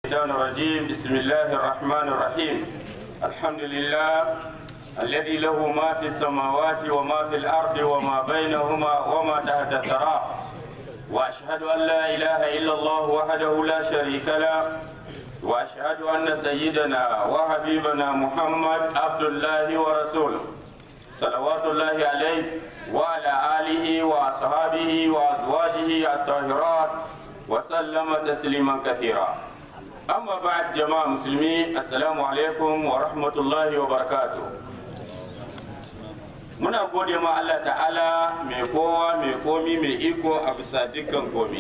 الشيطان الرجيم بسم الله الرحمن الرحيم الحمد لله الذي له ما في السماوات وما في الأرض وما بينهما وما تحت الثرى وأشهد أن لا إله إلا الله وحده لا شريك له وأشهد أن سيدنا وحبيبنا محمد عبد الله ورسوله صلوات الله عليه وعلى آله وأصحابه وأزواجه الطاهرات وسلم تسليما كثيرا أما بعد جماعة مسلمين السلام عليكم ورحمة الله وبركاته muna gode ma Allah ta'ala mai kowa mai komi mai iko a bisa dukkan komi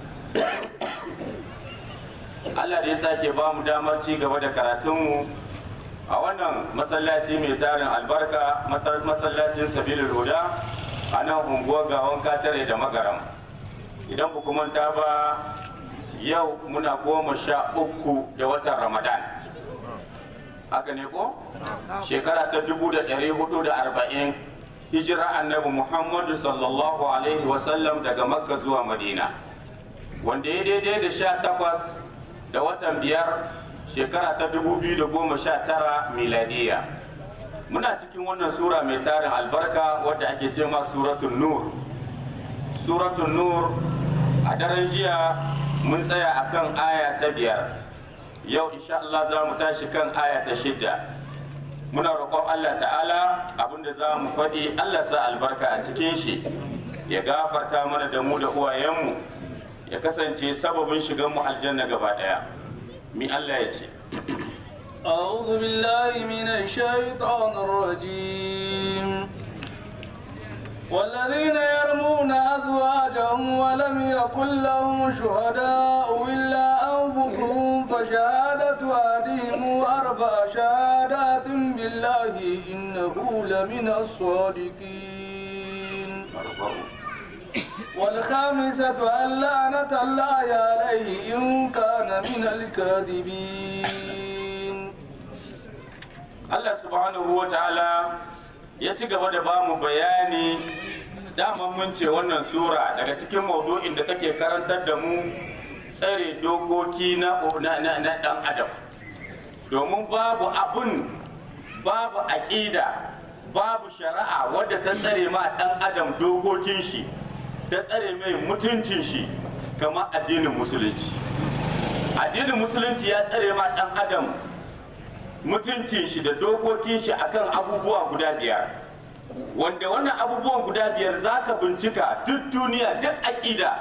Allah da ya sake ba mu damar ci gaba da karatunmu a wannan masallaci mai tarin albarka masallacin sabilul huda a nan unguwar gawon katare da magaram idan ku manta ba yau muna goma sha uku da watan ramadan haka ne ko shekara ta dubu da ɗari hudu da arba'in hijira annabi muhammadu sallallahu alaihi wasallam daga makka zuwa madina wanda ya daidai da sha takwas da watan biyar shekara ta dubu biyu da goma sha tara miladiya muna cikin wannan sura mai tarin albarka wadda ake ce ma suratun nur suratun nur a daren jiya mun tsaya akan aya ta biyar yau insha Allah za mu tashi kan aya ta shidda muna roƙon Allah ta'ala abinda za mu faɗi Allah sa albarka a cikin shi ya gafarta mana da mu da uwayenmu ya kasance sababin shigan mu aljanna gaba ɗaya mi Allah ya ce أعوذ بالله من الشيطان الرجيم والذين يرمون أزواجهم ولم يكن لهم شهداء إلا أنفسهم فشهادة أحدهم أربع شهادات بالله إنه لمن الصادقين والخامسة أن لعنة الله عليه إن كان من الكاذبين Allah subhanahu wa ta'ala ya ci gaba da ba mu bayani daman mun ce wannan sura daga cikin maudu'in da take karantar da mu tsare dokoki na dan adam domin babu abun babu aƙida babu shari'a wadda ta tsare ma dan adam dokokin shi ta tsare mai mutuncin shi kamar addinin musulunci addinin musulunci ya tsare ma dan adam mutuncin shi da dokokin shi akan abubuwa guda biyar wanda wannan abubuwan guda biyar za ka bincika duk duniya duk aƙida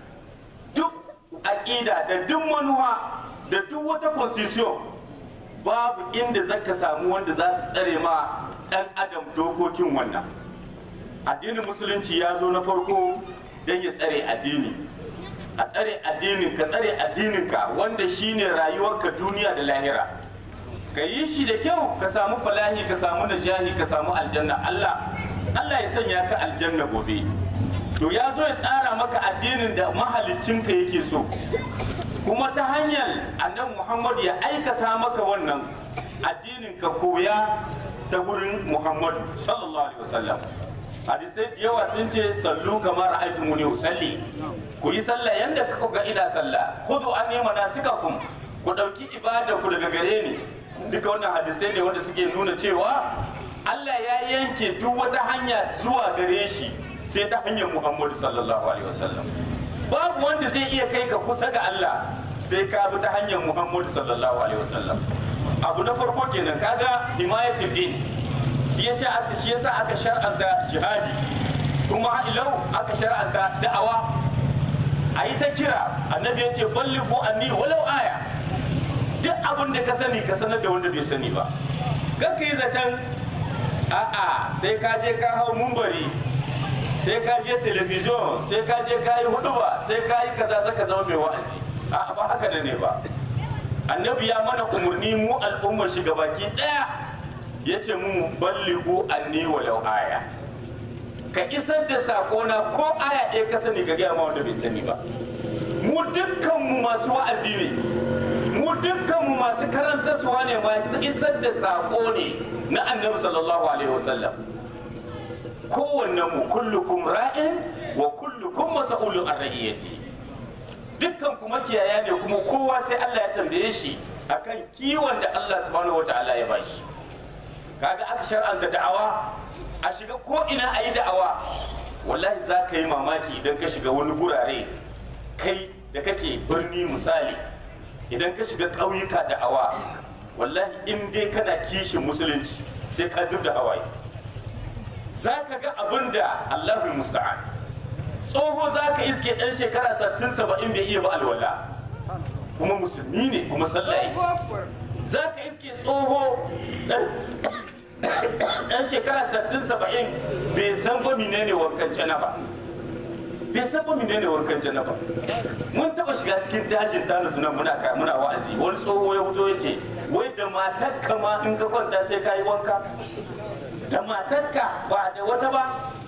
duk aƙida da duk manuwa da duk wata constitution babu inda za ka samu wanda za su tsare ma ɗan adam dokokin wannan addinin musulunci ya zo na farko don ya tsare addini a tsare addinin ka tsare addininka wanda shine rayuwarka duniya da lahira ka yi shi da kyau ka samu falahi ka samu najahi ka samu aljanna Allah Allah ya sanya ka aljanna gobe to ya zo ya tsara maka addinin da mahalicinka yake so kuma ta hanyar annabi Muhammad ya aikata maka wannan addinin ka koya ta gurin Muhammad sallallahu alaihi wasallam hadisai da yawa sun ce sallu kamar ra'aytumuni usalli ku yi sallah yanda kuka ga ina sallah khudhu anni manasikakum ku dauki ibada ku daga gare ni duka wannan hadisai ne wanda suke nuna cewa Allah ya yanke duk wata hanya zuwa gare shi sai ta hanyar Muhammadu sallallahu alaihi wasallam babu wanda zai iya kai ka kusa ga Allah sai ka bi ta hanyar Muhammadu sallallahu alaihi wasallam abu na farko kenan kaga himayatul din shi yasa aka shi yasa aka shar'anta jihadi kuma ilau aka shar'anta da'awa a yi ta kira annabi ya ce ballighu anni walau aya duk abin da ka sani ka sanar da wanda bai sani ba ka yi zaton a'a sai ka je ka hau mumbari sai ka je telebijin sai ka je ka yi huduba sai ka yi kaza zaka zama mai wa'azi a'a ba haka da ne ba annabi ya mana umarni mu al'ummar shi gabaki daya ya ce mu balligu anni walau aya ka isar da sakona ko aya ɗaya ka sani ka gaya ma wanda bai sani ba mu dukkanmu masu wa'azi ne mu dukkanmu masu karantarsuwa ne masu isar da saƙo ne na annabi sallallahu alaihi wasallam kowanne mu kullukum ra'in wa kullukum mas'ulun an ra'iyati dukkan kuma kiyaya ne kuma kowa sai Allah ya tambaye shi akan kiwon da Allah subhanahu wataala ya bashi kaga aka shar'anta da'awa a shiga ko ina a yi da'awa wallahi za ka yi mamaki idan ka shiga wani gurare kai da kake birni misali idan ka shiga ƙauyuka da'awa wallahi in dai kana kishin musulunci sai ka zub da hawaye za ka ga abin da Allahul musta'an tsoho za ka iske ɗan shekara sattin saba'in bai iya ba alwala kuma musulmi ne kuma sallah yake za ka iske tsoho ɗan shekara sattin saba'in bai san ba menene wankan ba bai san ba menene wankan ba mun taba shiga cikin dajin tana tunan muna ka muna wa'azi wani tsoho ya fito ya ce wai da matarka ma in ka kwanta sai ka yi wanka da matarka ba da wata ba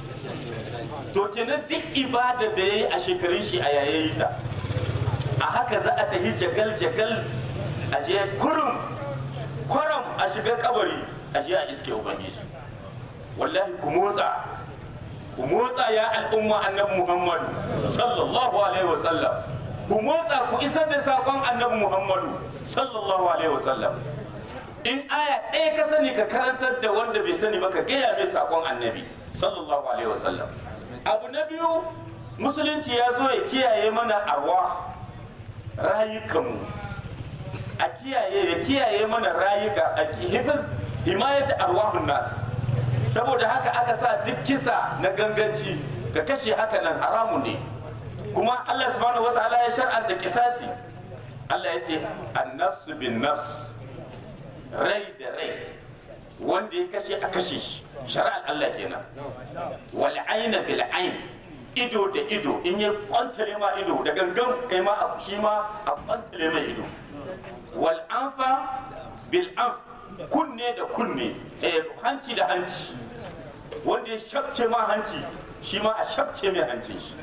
to kenan duk ibada da ya yi a shekarun shi a yayayi ta a haka za a tafi jagal jagal a je kurum kwaram a shiga kabari a je a iske ubangiji wallahi ku motsa ku motsa ya al'umma annabi muhammad sallallahu alaihi wasallam ku motsa ku isar da saƙon annabi muhammadu sallallahu alaihi wasallam in aya ɗaya ka sani ka karantar da wanda bai sani ba ka gaya mai saƙon annabi sallallahu alaihi wasallam abu na biyu musulunci ya zo ya kiyaye mana arwa rayukanmu a kiyaye ya kiyaye mana rayuka a hifiz himayat arwahun nas saboda haka aka sa duk kisa na ganganci ka kashe haka nan haramun ne kuma Allah subhanahu wa ta'ala ya shar'anta kisasi Allah ya ce annafsu bin nafs rai da rai wanda ya kashe a kashe shi shari'ar Allah kenan wal aina bil ain ido da ido in ya kwantale ma ido da gangan kai ma a shi ma a kwantale mai ido wal anfa bil anf kunne da kunne eh hanci da hanci wanda ya shabce ma hanci shi ma a shabce mai hancin shi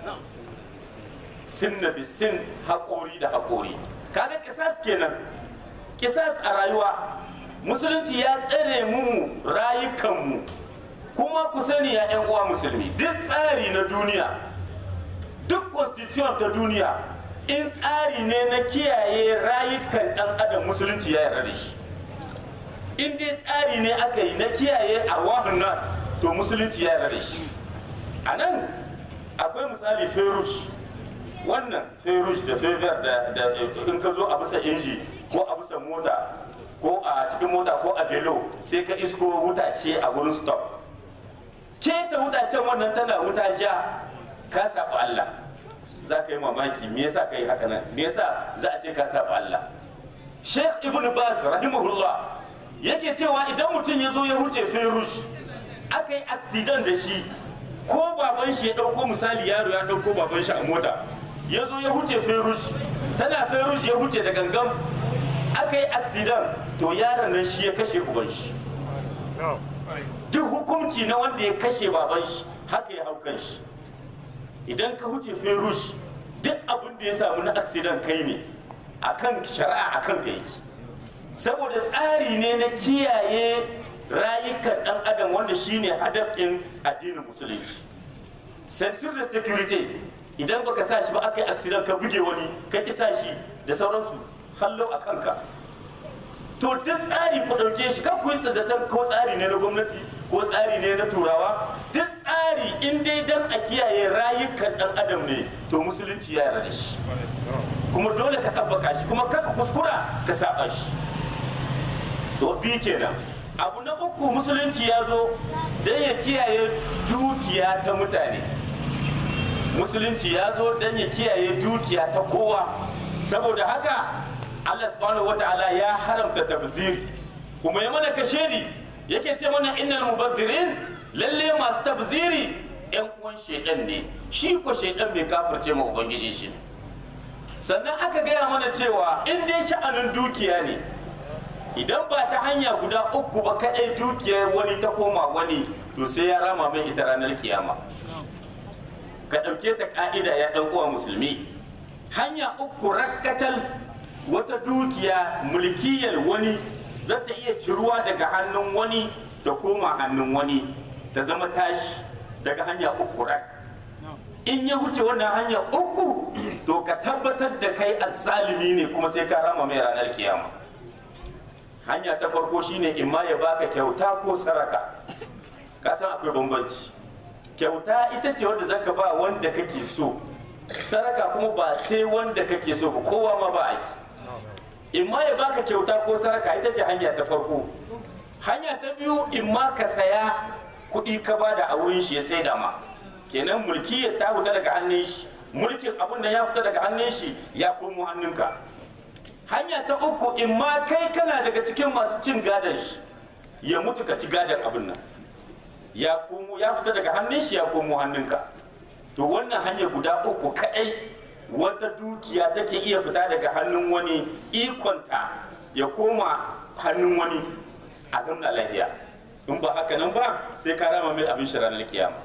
sinna bi sin haƙori da haƙori kaga kisas kenan kisas a rayuwa musulunci ya tsare mu rayukanmu kuma ku sani ya 'yan uwa musulmi duk tsari na duniya duk constitution ta duniya in tsari ne na kiyaye rayukan ɗan adam musulunci ya yarda da shi in dai tsari ne aka yi na kiyaye arwahun nas to musulunci ya yarda da shi a nan akwai misali ferush wannan ferush da fever da in ka zo a bisa inji ko a bisa mota ko a cikin mota ko a velo sai ka isko wuta ce a wurin stop ke ta wuta ce wannan tana wuta ja ka saba Allah za ka yi mamaki me yasa ka yi haka nan me yasa za a ce ka saba Allah Sheikh Ibn Baz rahimahullah yake cewa idan mutum ya zo ya huce ferush aka yi accident da shi ko baban shi ya dauko misali yaro ya dauko baban shi a mota ya zo ya huce ferush tana ferush ya huce da gangan aka yi accident to yaron nan shi ya kashe uban shi duk hukunci na wanda ya kashe baban shi haka ya hau kan shi idan ka huce ferush duk abin da ya samu na accident kai ne akan shari'a akan ka yake saboda tsari ne na kiyaye rayukan dan adam wanda shine hadafin addinin musulunci censure da security idan baka sa shi ba aka yi accident ka buge wani ka ki sa shi da sauransu hallo a kanka to duk tsari ku ɗauke shi kan ku yi zaton ko tsari ne na gwamnati ko tsari ne na turawa duk tsari in dai dan a kiyaye rayukan dan adam ne to musulunci ya yarda da shi kuma dole ka tabbaka shi kuma kaka kuskura ka saba shi to bi kenan abu na uku musulunci ya zo don ya kiyaye dukiya ta mutane musulunci ya zo don ya kiyaye dukiya ta kowa saboda haka Allah subhanahu wata'ala ya haramta tabziri kuma ya mana kashedi yake ce mana innal mubazzirin lalle masu tabziri yan uwan shedan ne shi ko shedan bai kafirce ma ubangiji shi sannan aka gaya mana cewa in dai sha'anin dukiya ne idan ba ta hanya guda uku ba kaɗai dukiyar wani ta koma wani to sai ya rama mai ita ranar kiyama ka ɗauke ta ƙa'ida ya ɗan uwa musulmi hanya uku rakkatal wata dukiya mulkiyar wani za ta iya ciruwa daga hannun wani ta koma hannun wani ta zama tashi daga hanya uku rak in ya wuce wannan hanya uku to ka tabbatar da kai azzalimi ne kuma sai ka rama mai ranar kiyama hanya ta farko shine in ma ya baka kyauta ko saraka ka san akwai bambanci kyauta ita ce wanda zaka ba wanda kake so saraka kuma ba sai wanda kake so ba kowa ma ba aiki in ma ya baka kyauta ko saraka ita ce hanya ta farko hanya ta biyu in ma ka saya kuɗi ka ba da a wurin shi ya sai da ma kenan mulki ya ta fita daga hannun shi mulkin abin da ya fita daga hannun shi ya komo hannunka hanya ta uku in ma kai kana daga cikin masu cin gadon shi ya mutu ka ci gadon abin nan ya komo ya fita daga hannun shi ya komo hannunka to wannan hanya guda uku kaɗai wata dukiya take iya fita daga hannun wani ikonta ya koma hannun wani a zamna lafiya in ba haka nan ba sai ka rama mai abin shari'ar kiyama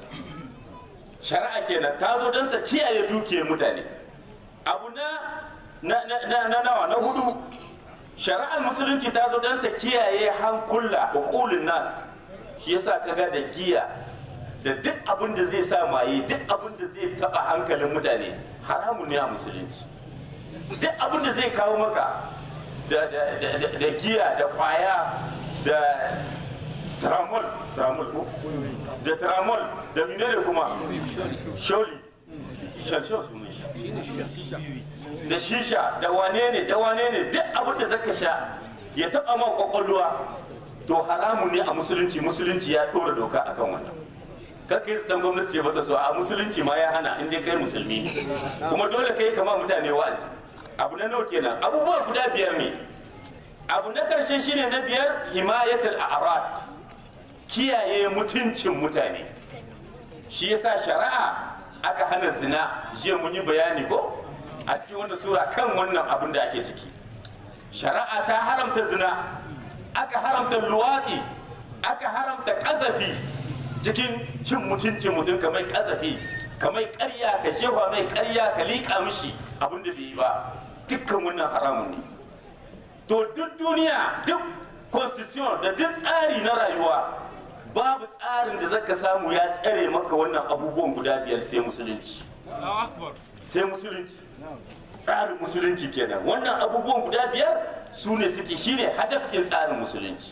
shari'a kenan ta zo don ta kiyaye dukiyar mutane abu na na na na nawa na hudu shari'ar musulunci ta zo don ta kiyaye hankula uqulun nas shi yasa kaga da giya da duk abin da zai sa maye duk abin da zai taba hankalin mutane haramun ne a musulunci duk abin da zai kawo maka da, da, da, da giya da kwaya da tramol tramol ko da tramol da menene kuma sholi shalshal sunan shi da shisha da wane ne da wane ne duk abin da zaka sha ya taba ma kwakwalwa to haramun ne a musulunci musulunci ya dora doka akan wannan kar kai zaton gwamnati ce bata so a musulunci ma ya hana in dai kai musulmi ne kuma dole kai kama mutane wa'azi abu na nawa kenan abubuwa guda biyar ne abu na karshe shine na biyar himayatul a'rad kiyaye mutuncin mutane shi yasa shari'a aka hana zina jiya mun yi bayani ko a cikin wannan sura kan wannan abin da ake ciki shari'a ta haramta zina aka haramta luwaɗi aka haramta ƙazafi cikin cin mutuncin mutum kamar ƙazafi kamar ƙarya ka jefa mai ƙarya ka liƙa mishi abin da bai yi ba dukkan wannan haramun ne to duk duniya duk constitution da duk tsari na rayuwa babu tsarin da zaka samu ya tsare maka wannan abubuwan guda biyar sai musulunci sai musulunci tsarin musulunci kenan wannan abubuwan guda biyar su ne suke shine hadafin tsarin musulunci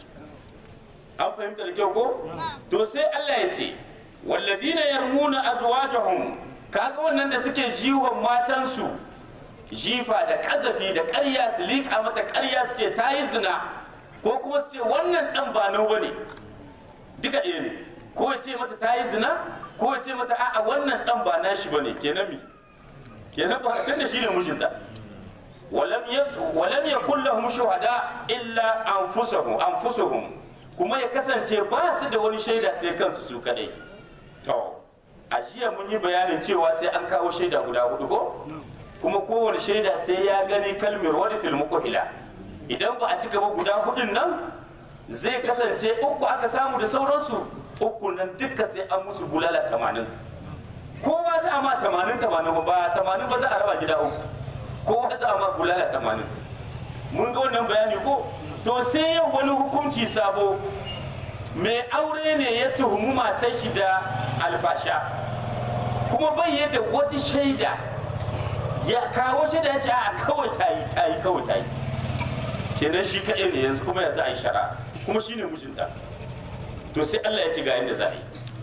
an fahimta da kyau ko to sai Allah ya ce walladina yarmuna azwajahum kaga wannan da suke jiwon matansu jifa da kazafi da ƙarya su liƙa mata ƙarya su ce ta yi zina ko kuma su ce wannan ɗan ba nau bane duka ɗaya ne ko ya ce mata ta yi zina ko ya ce mata a'a wannan ɗan ba nashi bane kenan mi kenan ba tunda shi ne mijinta walam yakun lahum shuhada illa anfusuhum anfusuhum kuma ya kasance ba su da wani shaida sai kansu su kadai to a jiya mun yi bayanin cewa sai an kawo shaida guda hudu ko kuma kowane shaida sai ya gani kalmar wani filmu kohila idan ba a ci gaba guda hudun nan zai kasance uku aka samu da sauransu uku nan duka sai an musu bulala tamanin kowa za a ma tamanin tamanin ba tamanin ba za a raba gida uku kowa za a ma bulala tamanin mun ga wannan bayani ko to sai yau wani hukunci sabo mai aure ne ya tuhumi matar shi da alfasha kuma bai yadda wata shaida ya kawo shaida ya ce a kawai ta yi ta yi kawai ta yi kenan shi kaɗai ne yanzu kuma ya za a yi shara kuma shine mijinta to sai Allah ya ce ga yadda za a yi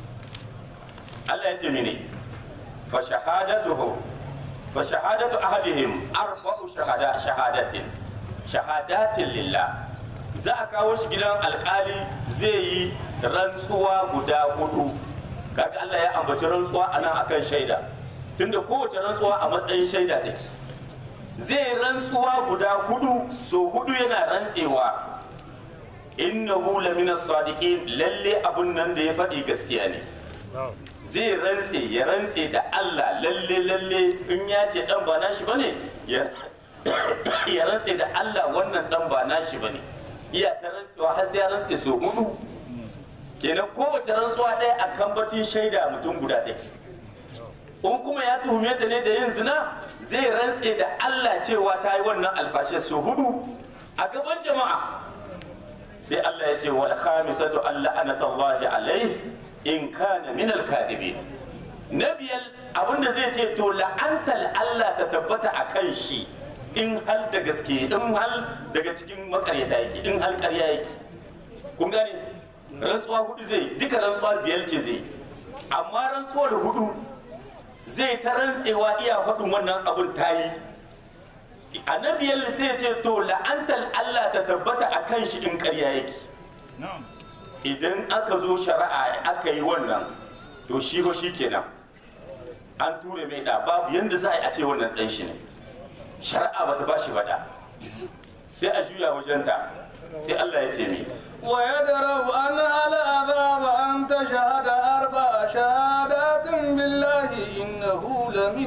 Allah ya ce mene fa shahadatuhu fa shahadatu ahadihim arba'u shahada shahadatin shahadatin lillah za a kawo shi gidan alkali zai yi rantsuwa guda hudu kaga Allah ya ambaci rantsuwa a nan akan shaida tunda kowace rantsuwa a matsayin shaida take zai rantsuwa guda hudu so hudu yana rantsewa innahu lamina sadiqin lalle abun nan da ya faɗi gaskiya ne zai rantse ya rantse da Allah lalle lalle in ya ce dan ba nashi bane ya ya rantse da Allah wannan dan ba nashi bane iya ta rantsewa har sai ya rantse so hudu kenan kowace rantsuwa ɗaya a kambacin shaida mutum guda ɗaya in kuma ya tuhume ta ne da yin zina zai rantse da Allah cewa ta yi wannan alfashe so hudu a gaban jama'a sai Allah ya ce wal khamisatu alla anatallahi alaihi in kana min al na biyar abinda zai ce to la'antar Allah ta tabbata a kan shi in hal da gaske in hal daga cikin makaryata yake in hal karya yake kun gane rantsuwa hudu zai duka rantsuwa biyar ce zai amma rantsuwar hudu zai ta rantsewa iya faɗin wannan abun ta yi annabiyar sai ce to la'antar Allah ta tabbata a kan shi in karya yake idan aka zo shari'a aka yi wannan to shi ko shi kenan an ture mai da babu yanda za a yi a ce wannan ɗan shi ne shari'a ba ta ba shi da sai a juya wajenta sai Allah ya ce mai ويدرأ عنها العذاب أن تشهد أربع شهادات بالله إنه لمن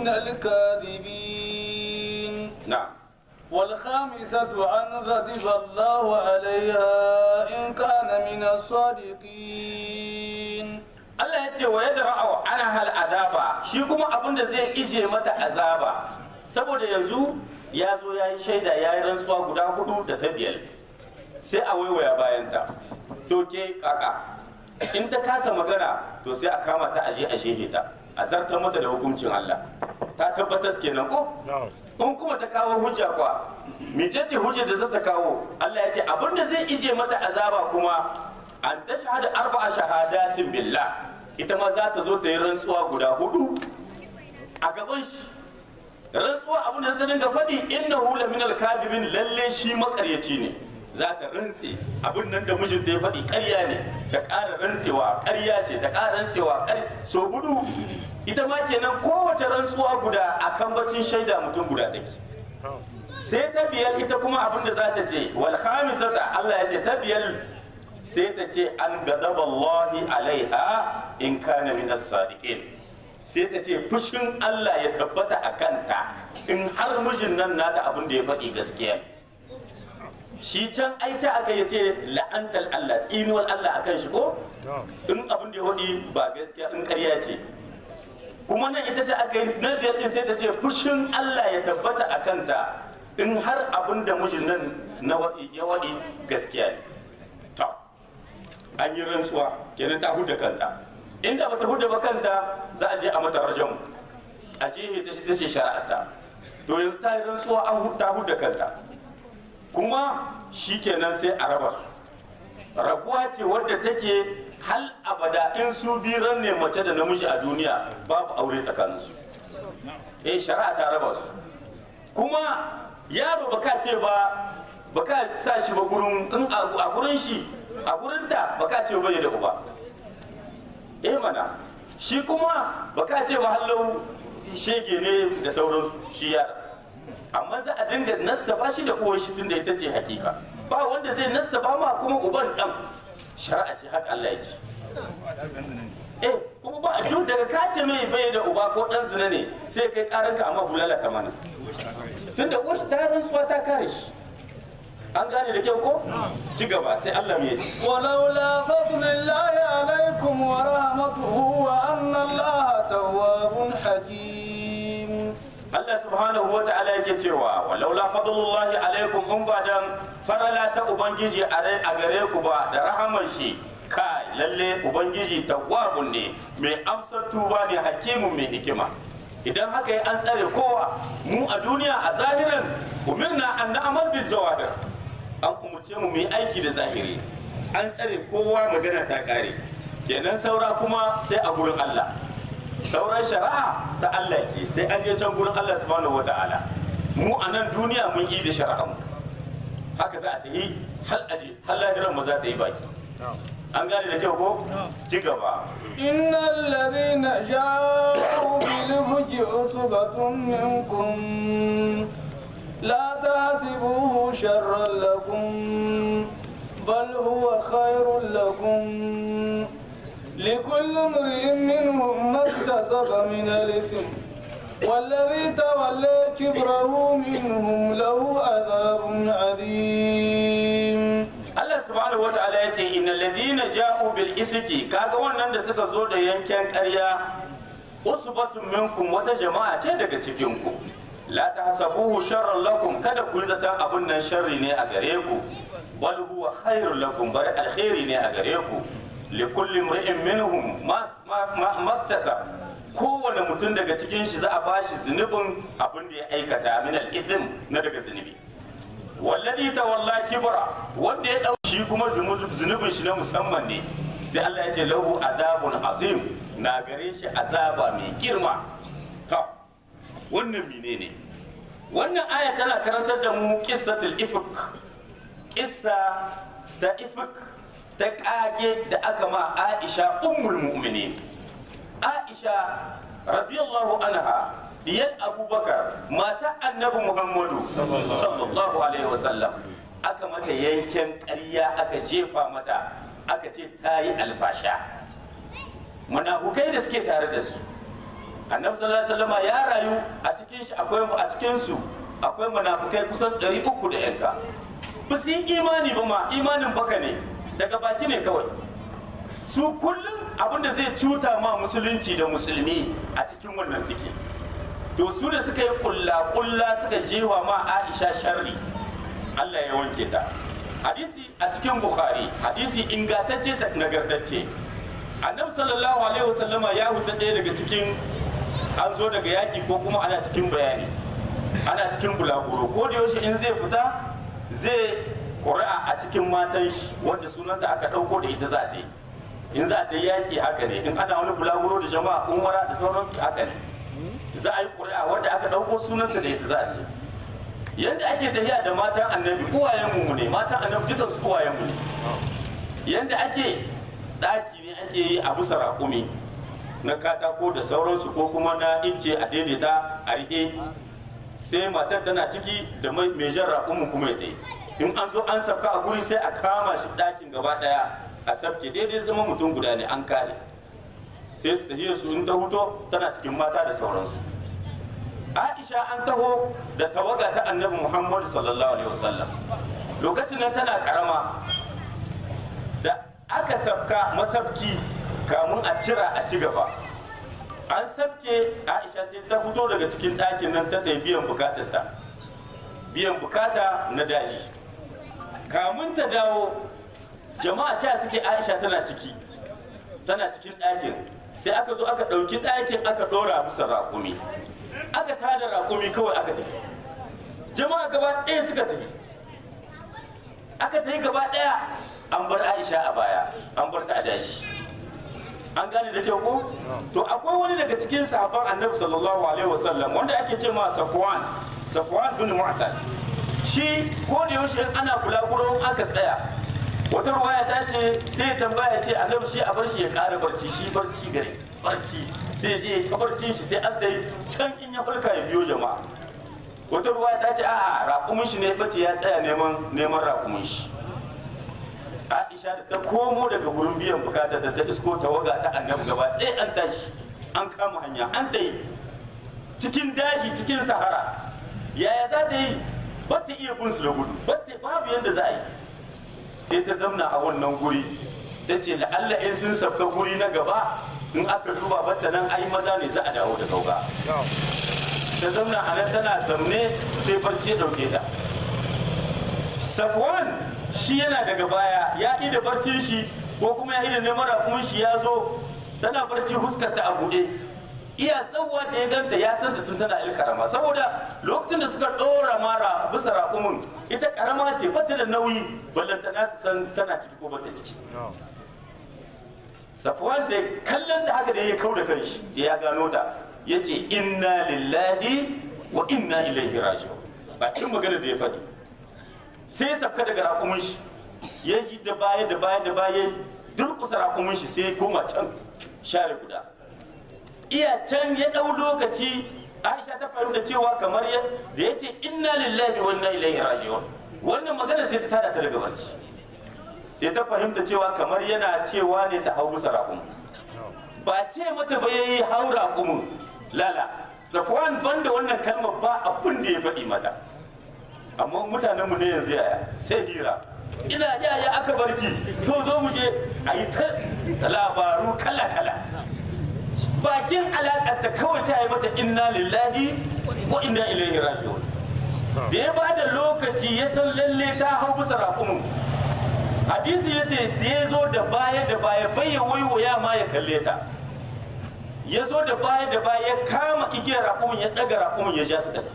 الكاذبين na والخامسة أن غضب الله عليها إن كان من الصادقين Allah ya ce wa yadda ra'awa ana hal azaba shi kuma abin da zai ije mata azaba saboda yanzu ya zo ya yi shaida ya yi rantsuwa guda hudu da ta biyar sai a waiwaya bayanta to ke kaka in ta kasa magana to sai a kama ta aje a shehe ta a zartar mata da hukuncin Allah ta tabbatar kenan ko in kuma ta kawo hujja kwa mecece hujjar da za ta kawo Allah ya ce abin da zai ije mata azaba kuma an ta shahada arba'a shahadatin billah ita ma za ta zo ta yi rantsuwa guda hudu a gaban shi rantsuwa abin da ta dinga faɗi innahu la minal kadibin lalle shi makaryaci ne za ta rantse abin nan da mijinta ya faɗi ƙarya ne ta ƙara rantsewa ƙarya ce ta ƙara rantsewa ƙarya so gudu ita ma kenan kowace rantsuwa guda a kan bacin shaida mutum guda take sai ta biyar ita kuma abin da za ta ce wal khamisata Allah ya ce ta biyar sai ta ce an gadaba Allahi alaiha in kana min as-sadiqin sai ta ce fushin Allah ya tabbata a kanta in har mijin nan nata abin da ya faɗi gaskiya ne shi can aita aka yi ce la'antar Allah tsinuwar Allah akan shi ko in abin da ya faɗi ba gaskiya in ƙarya ce kuma nan ita ce aka yi na biyar din sai ta ce fushin Allah ya tabbata a kanta in har abin da mijin nan na waɗi ya waɗi gaskiya ne to an yi rantsuwa kenan ta huda kanta inda bata huda ba kanta za a je a mata rajamu a je ta ta ce shari'arta to yanzu ta yi rantsuwa an hu- ta huda kanta kuma shi kenan sai a raba su rabuwa ce wadda take hal abada in su biran ne mace da namiji a duniya babu aure tsakaninsu eh shari'a ta raba su kuma yaro baka ce ba baka sa shi ba gurin in a a gurin shi a gurin ta baka ce ba da uba eh mana shi kuma baka ce ba hallau shege ne da sauransu shi yara amma za a dinga nassaba shi da uwar shi tunda ita ce hakika ba wanda zai nassaba ma kuma uban dan shari'a ce haka Allah ya ce eh kuma ba a duk daga kace mai bai da uba ko dan zina ne sai kai karanka amma bulala ta mana tunda uwar shi ta rantsuwa ta kare shi an gane da kyau ko ci gaba sai Allah ya ce ولولا فضل الله عليكم ورحمته وأن الله تواب حكيم Allah subhanahu wa ta'ala yake cewa walaula fadlullahi alaikum in ba dan farala ta ubangiji a rai- a gare ku ba da rahaman shi kai lalle ubangiji tawwabun ne mai amsar tuba ne hakimun mai hikima idan haka yi an tsare kowa mu a duniya a zahiran umirna an na'amal bil zawahir an umurce mu mu yi aiki da zahiri an tsare kowa magana ta kare kenan saura kuma sai a gurin Allah sauran shari'a ta Allah ce sai an je can gurin Allah subhanahu wata'ala mu a nan duniya mun yi da shari'a mu haka za a ta yi hal aje hal lahiran mu za ta yi baki an gane da kyau ko ci gaba إن الذين جاءوا بالفك عصبة منكم لا تحسبوه شرا لكم بل هو خير لكم لكل امرئ منهم ما اكتسب من الإثم والذي تولى كبره منهم له عذاب عظيم Allah subhanahu wata'ala ya ce innal ladhina ja'u bil ifki kaga wannan da suka zo da yanken ƙarya usbatun minkum wata jama'a ce daga cikin ku la tahsabuhu sharran lakum kada ku yi zaton abun nan sharri ne a gare ku bal huwa khairul lakum bari alkhairi ne a gare ku li kulli imri'in minhum ma ma ma maktasab kowane mutum daga cikin shi za a bashi zunubin abin da ya aikata min al-ithm na daga zunubi wallazi tawalla kibra wanda ya dauki shi kuma zunubin shi na musamman ne sai Allah ya ce lahu azabun azim na gare shi azaba mai girma to wannan menene wannan aya tana karantar da mu qissatul ifk qissa ta ifk ta kage da aka ma Aisha ummul mu'minin Aisha radiyallahu anha diyar Abubakar mata annabi Muhammadu sallallahu alaihi wasallam aka mata yanken ƙarya aka jefa mata aka ce ta yi alfasha munafukai da suke tare da su annabi sallallahu alaihi wasallam ya rayu a cikin shi akwai a cikin su akwai munafukai kusan 300 da yanka ba su yi imani ba ma imanin baka ne daga baki ne kawai su kullum abinda zai cuta ma musulunci da musulmi a cikin wannan suke to su da suka yi kulla kulla suka jewa ma aisha sharri allah ya wanke ta hadisi a cikin bukhari hadisi ingantacce da nagartacce annabi sallallahu alaihi wasallama ya huta ɗaya daga cikin an zo daga yaki ko kuma ana cikin bayani ana cikin bulaguro ko da yaushe in zai fita zai ƙuri'a a cikin matan shi wanda sunanta aka ɗauko da ita za ta yi in za ta yi yaƙi haka ne in ana wani bulaguro da jama'a umara da sauransu haka ne za a yi ƙuri'a wanda aka ɗauko sunanta da ita za ta yi yadda ake tafiya da matan annabi uwayenmu ne matan annabi dukan su uwayenmu ne yadda ake ɗaki ne ake yi a bisa raƙumi na katako da sauransu ko kuma na ince a daidaita a rihe sai matar tana ciki da mai jan raƙumin kuma ya tsaye in an zo an sabka a guri sai a kama shi ɗakin gaba ɗaya a sabke daidai zama mutum guda ne an kare sai su tafiya su in ta huto tana cikin mata da sauransu aisha an taho da tawaga ta annabi muhammad sallallahu alaihi wasallam lokacin nan tana karama da aka sabka masabki kamun a cira a ci gaba an sabke aisha sai ta fito daga cikin ɗakin nan ta biyan bukatarta biyan bukata na daji kamun ta dawo jama'a ta suke aisha tana ciki tana cikin ɗakin sai aka zo aka ɗauki ɗakin aka ɗora bisa raƙumi aka tada raƙumi kawai aka tafi jama'a gaba ɗaya suka tafi aka tafi gaba ɗaya an bar aisha a baya an bar ta a dashi an gane da kyau ko to akwai wani daga cikin sahabban annabi sallallahu alaihi wasallam wanda ake ce ma safwan safwan bin mu'tal shi ko da yaushe in ana kula gurin aka tsaya wata ruwaya ta ce sai tambaya ce annabi shi a bar shi ya ƙara barci shi barci gare barci sai je ya barcin shi sai an dai can in ya farka ya biyo jama'a wata ruwaya ta ce a'a raƙumin shi ne bace ya tsaya neman neman raƙumin shi Aisha da ta komo daga wurin biyan bukata da ta isko tawaga ta annabi gaba ɗaya an tashi an kama hanya an ta yi cikin daji cikin sahara yaya za ta yi ba ta iya bin su da gudu babu yadda za a yi sai ta zamna a wannan guri ta ce la'alla in sun sabka guri na gaba in aka duba batta nan ai maza ne za a dawo da kauga ta zamna a nan tana zamne sai barci ya ɗauke ta safwan shi yana daga baya ya yi da barcin shi ko kuma ya yi da neman rakumin shi ya zo tana barci huskar ta a buɗe iya tsawwa da ya ganta ya san ta tun tana il karama saboda lokacin da suka ɗora mara bisa rakumin ita karama ce bata da nauyi ballanta na su san tana ciki ko bata ciki safwan da kallon ta haka da ya kau da kanshi da ya gano ta ya ce inna lillahi wa inna ilaihi raji'un ba cin magana da ya faɗi sai ya safka daga rakumin shi ya ji da baya da baya da baya durkusa rakumin shi sai ya koma can share guda iya can ya ɗau lokaci aisha ta fahimta cewa kamar ya da ya ce inna lillahi wa inna ilaihi raji'un wannan magana sai ta tada ta daga barci sai ta fahimta cewa kamar yana cewa ne ta hau bisa raƙumin ba ce mata ba yayi hau raƙumin lala safwan banda wannan kalmar ba abin da ya faɗi mata amma mutanenmu ne yanzu yaya sai dira ina yaya aka barki to zo mu je a yi ta labaru kala kala bakin alaƙarta kawai ta yi mata inna lillahi wa inna ilaihi raji'un da ya bada lokaci ya san lalle ta hau bisa raƙumin hadisi ya ce ya zo da baya da baya bai ya waiwaya ma ya kalle ta ya zo da baya da baya ya kama igiyar raƙumin ya ɗaga raƙumin ya ja suka tafi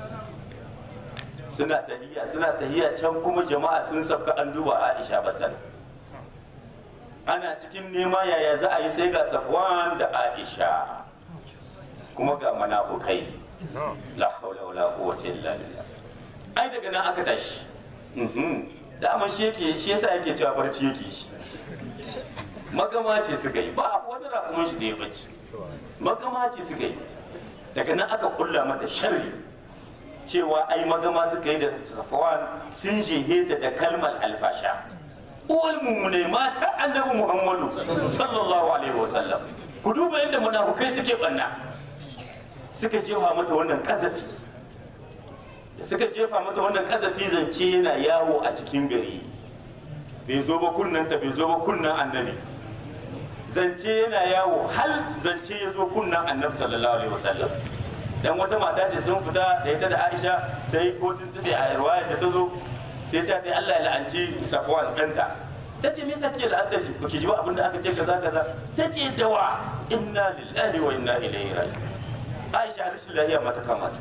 suna tahiya suna tahiya can kuma jama'a sun sabka an duba aisha batan ana cikin nema yaya za a yi sai ga safwan da aisha kuma ga manafukai la haula wala quwwata illa billah ai daga nan aka tashi Mhm. dama shi yake shi yasa yake cewa barci yake shi magama ce suka yi ba wani rakumin shi da ya bace magama ce suka yi daga nan aka kulla mata sharri cewa ai magama suka yi da safawan sun jehe ta da kalmar alfasha uwal mummune mata annabi muhammadu sallallahu alaihi wasallam ku duba yadda munafukai suke banna suka jefa mata wannan kazafi da suka jefa mata wannan kazafi zance yana yawo a cikin gari bai zo ba kunnan ta bai zo ba kunnan annabi zance yana yawo hal zance ya zo kunnan annabi sallallahu alaihi wasallam dan wata mata ce sun fita da ita da Aisha ta yi kotun ta ce a ruwaya da ta zo sai ta ce Allah ya la'anci Safwan ɗanta ta ce me yasa kike la'antar shi ki ji ba abin da aka ce kaza kaza ta ce dawa inna lillahi wa inna ilaihi raji'un Aisha rashin lafiya mata kama ta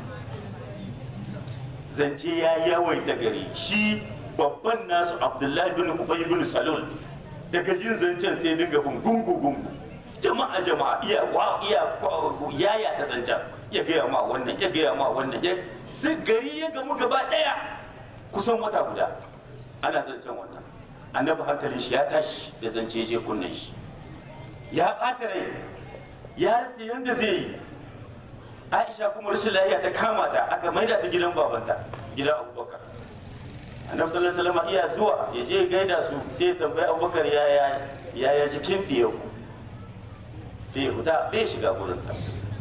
zance ya yawaita gari shi babban nasu Abdullahi bin Ubay bin Salul daga jin zancen sai dinga bin gungu gungu jama'a jama'a iya wa iya yaya ta zancen ya gaya ma wannan ya gaya ma wannan ya sai gari ya gamu gaba daya kusan wata guda ana zancen wannan annabi hankalin shi ya tashi da zance je kunnen shi ya ɓata rai ya rasa yadda zai yi aisha kuma rashin lafiya ta kama ta aka maida ta gidan babanta gidan abubakar annabi sallallahu alaihi wasallam iya zuwa ya je gaida su sai ya tambayi abubakar yaya yaya jikin ku sai ya fita bai shiga gurin ta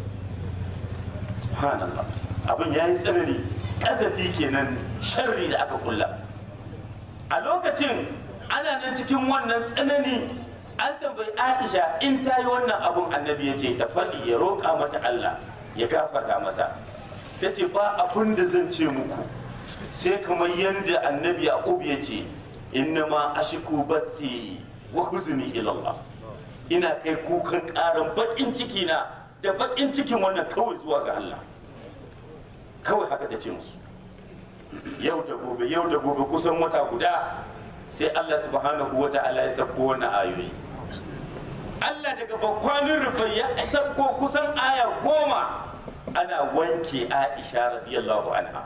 subhanallah abin ya yi tsanani kazafi kenan sharri da aka kulla a lokacin ana nan cikin wannan tsanani an tambayi aisha in ta yi wannan abun annabi ya ce ta faɗi ya roƙa mata allah ya gafarta mata ta ce ba abin da zan ce muku sai kamar yadda annabi yaqub ya ce innama ashiku bathi wa huzni ila allah ina kai kukan ƙaran baƙin ciki na da baƙin cikin wannan kawai zuwa ga allah kawai haka ta ce musu yau da gobe yau da gobe kusan wata guda sai Allah subhanahu wa ta'ala ya sako wannan ayoyi Allah daga bakwanin rufai ya sako kusan aya goma ana wanke Aisha radiyallahu anha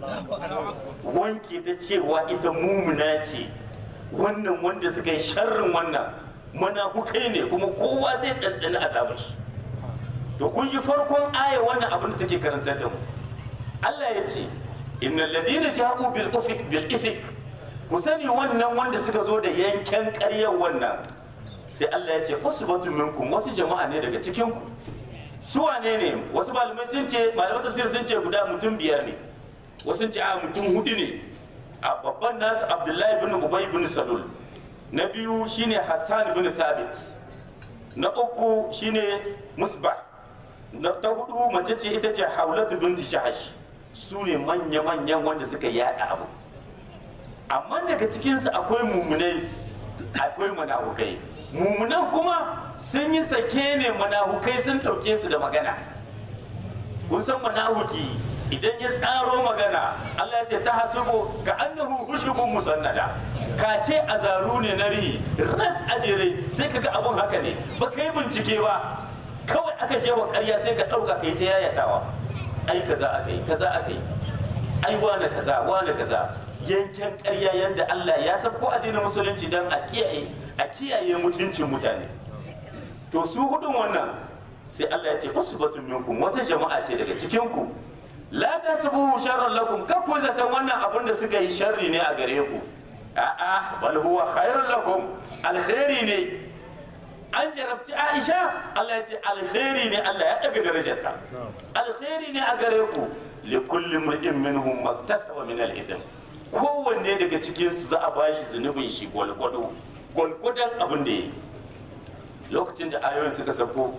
wanke ta cewa ita mumuna ce wannan wanda suka yi sharrin wannan munafukai ne kuma kowa zai ɗanɗana azabar shi to kun ji farkon aya wannan abin da take karantar da mu Allah ya ce innal ladina ja'u bil ufik bil ifik ku sani wannan wanda suka zo da yanken ƙaryar wannan sai Allah ya ce usbatun minkum wasu jama'a ne daga cikin ku su wane ne wasu malamai sun ce malamai tafsir sun ce guda mutum biyar ne wasu sun ce a mutum hudu ne a babban nasu Abdullahi bin Ubay bin Salul na biyu shine Hassan bin Thabit na uku shine Musbah na ta hudu mace ce ita ce Haulatu binti Shahash su ne manya-manyan wanda suka yada abu amma daga cikinsu akwai mummunai akwai manahukai mummunan kuma sun yi sake ne manahukai sun ɗauke su da magana kun san manahuki idan ya tsaro magana Allah ya ce ta hasubu ka annahu hushubun musannada ka ce a zaru ne na rihi ras ajere sai ka ga abun haka ne ba ka yi bincike ba kawai aka je wa ƙarya sai ka ɗauka kai ta yayatawa ai kaza aka yi kaza aka yi ai wane kaza wane kaza yanken ƙarya yadda Allah ya san ko addinin musulunci don a kiyaye a kiyaye mutuncin mutane to su hudun wannan sai Allah ya ce usbatun minkum wata jama'a ce daga cikin ku la tasbuhu sharran lakum kar ku zaton wannan abin da suka yi sharri ne a gare ku a'a bal huwa khairun lakum alkhairi ne an jarabci Aisha Allah ya ce alkhairi ne Allah ya daga darajarta alkhairi ne a gare ku li kulli mar'in minhum maktasaba min al-ithm kowanne daga cikin su za a bashi zunubin shi gwalgwado gwalgwadon abin da yi lokacin da ayoyin suka sako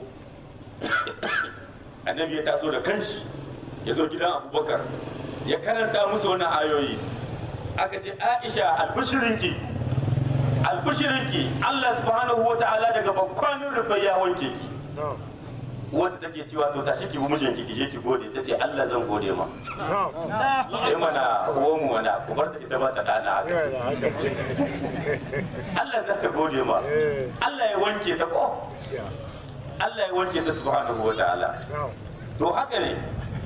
annabi ya taso da kanshi ya zo gidan abubakar ya karanta musu wannan ayoyi aka ce aisha albishirinki albishirinki allah subhanahu wa ta'ala daga bakwanin rufe ya wanke ki wata take cewa to tashi ki bi mijinki ki je ki gode ta ce Allah zan gode ma sai mana uwan mu wana ku bar ta ita ba ta dana haka ce Allah za ta gode ma Allah ya wanke ta ko Allah ya wanke ta subhanahu wa ta'ala to haka ne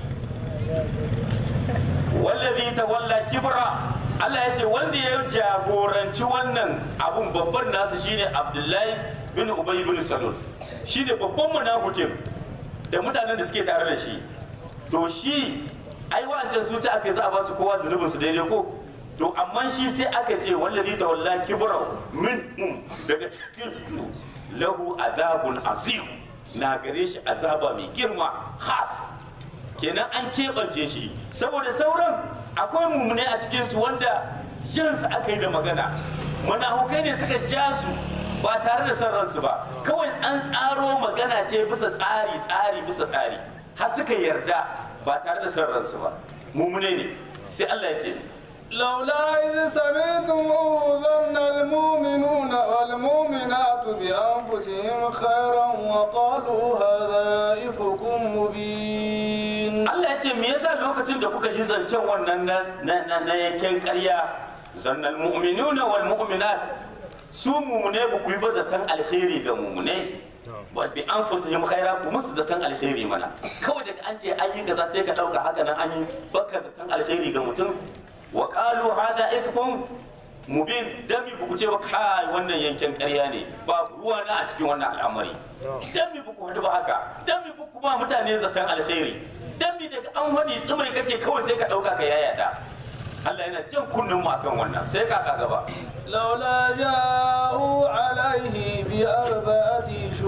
wallazi tawalla kibra Allah ya ce wanda ya jagoranci wannan abun babban nasu shine Abdullahi bin Ubay bin Salul shine babban munafikin da mutanen da suke tare da shi to shi ai wancan su ta aka za a ba su kowa zunubin su daidai ko to amma shi sai aka ce wallazi tawalla kibra min daga cikin su lahu azabun azim na gare shi azaba mai girma khas kenan an keɓance shi saboda sauran akwai mummune a cikinsu wanda jansu aka yi da magana manahukai ne suka ja su ba tare da son ransu ba kawai an tsaro magana ce bisa tsari tsari bisa tsari har suka yarda ba tare da son ransu ba mummune ne sai Allah ya ce لولا إذ سمعتموه ظن المؤمنون والمؤمنات بأنفسهم خيرا وقالوا هذا إفك مبين Allah ya ce me yasa lokacin da kuka ji zancen wannan na na na, na yanken ƙarya zannal mu'minuna wal mu'minat su mumune ba ku yi ba zaton alheri ga mumune ba bi an fusihim khaira ku musu zaton alheri mana kawai daga an ce an yi kaza sai ka dauka haka nan an yi baka zaton alheri ga mutum wa qalu hada ifkum mubin dami ba ku ce ba kai wannan yanken ƙarya ne ba ruwa na a cikin wannan al'amari dami ba ku hadu ba haka dami ba ku ba mutane zaton alheri dami daga an wani tsimai kake kawai sai ka dauka ka yayata Allah yana jan kunnen mu akan wannan sai ka gaba لولا جاءوا عليه بأربعة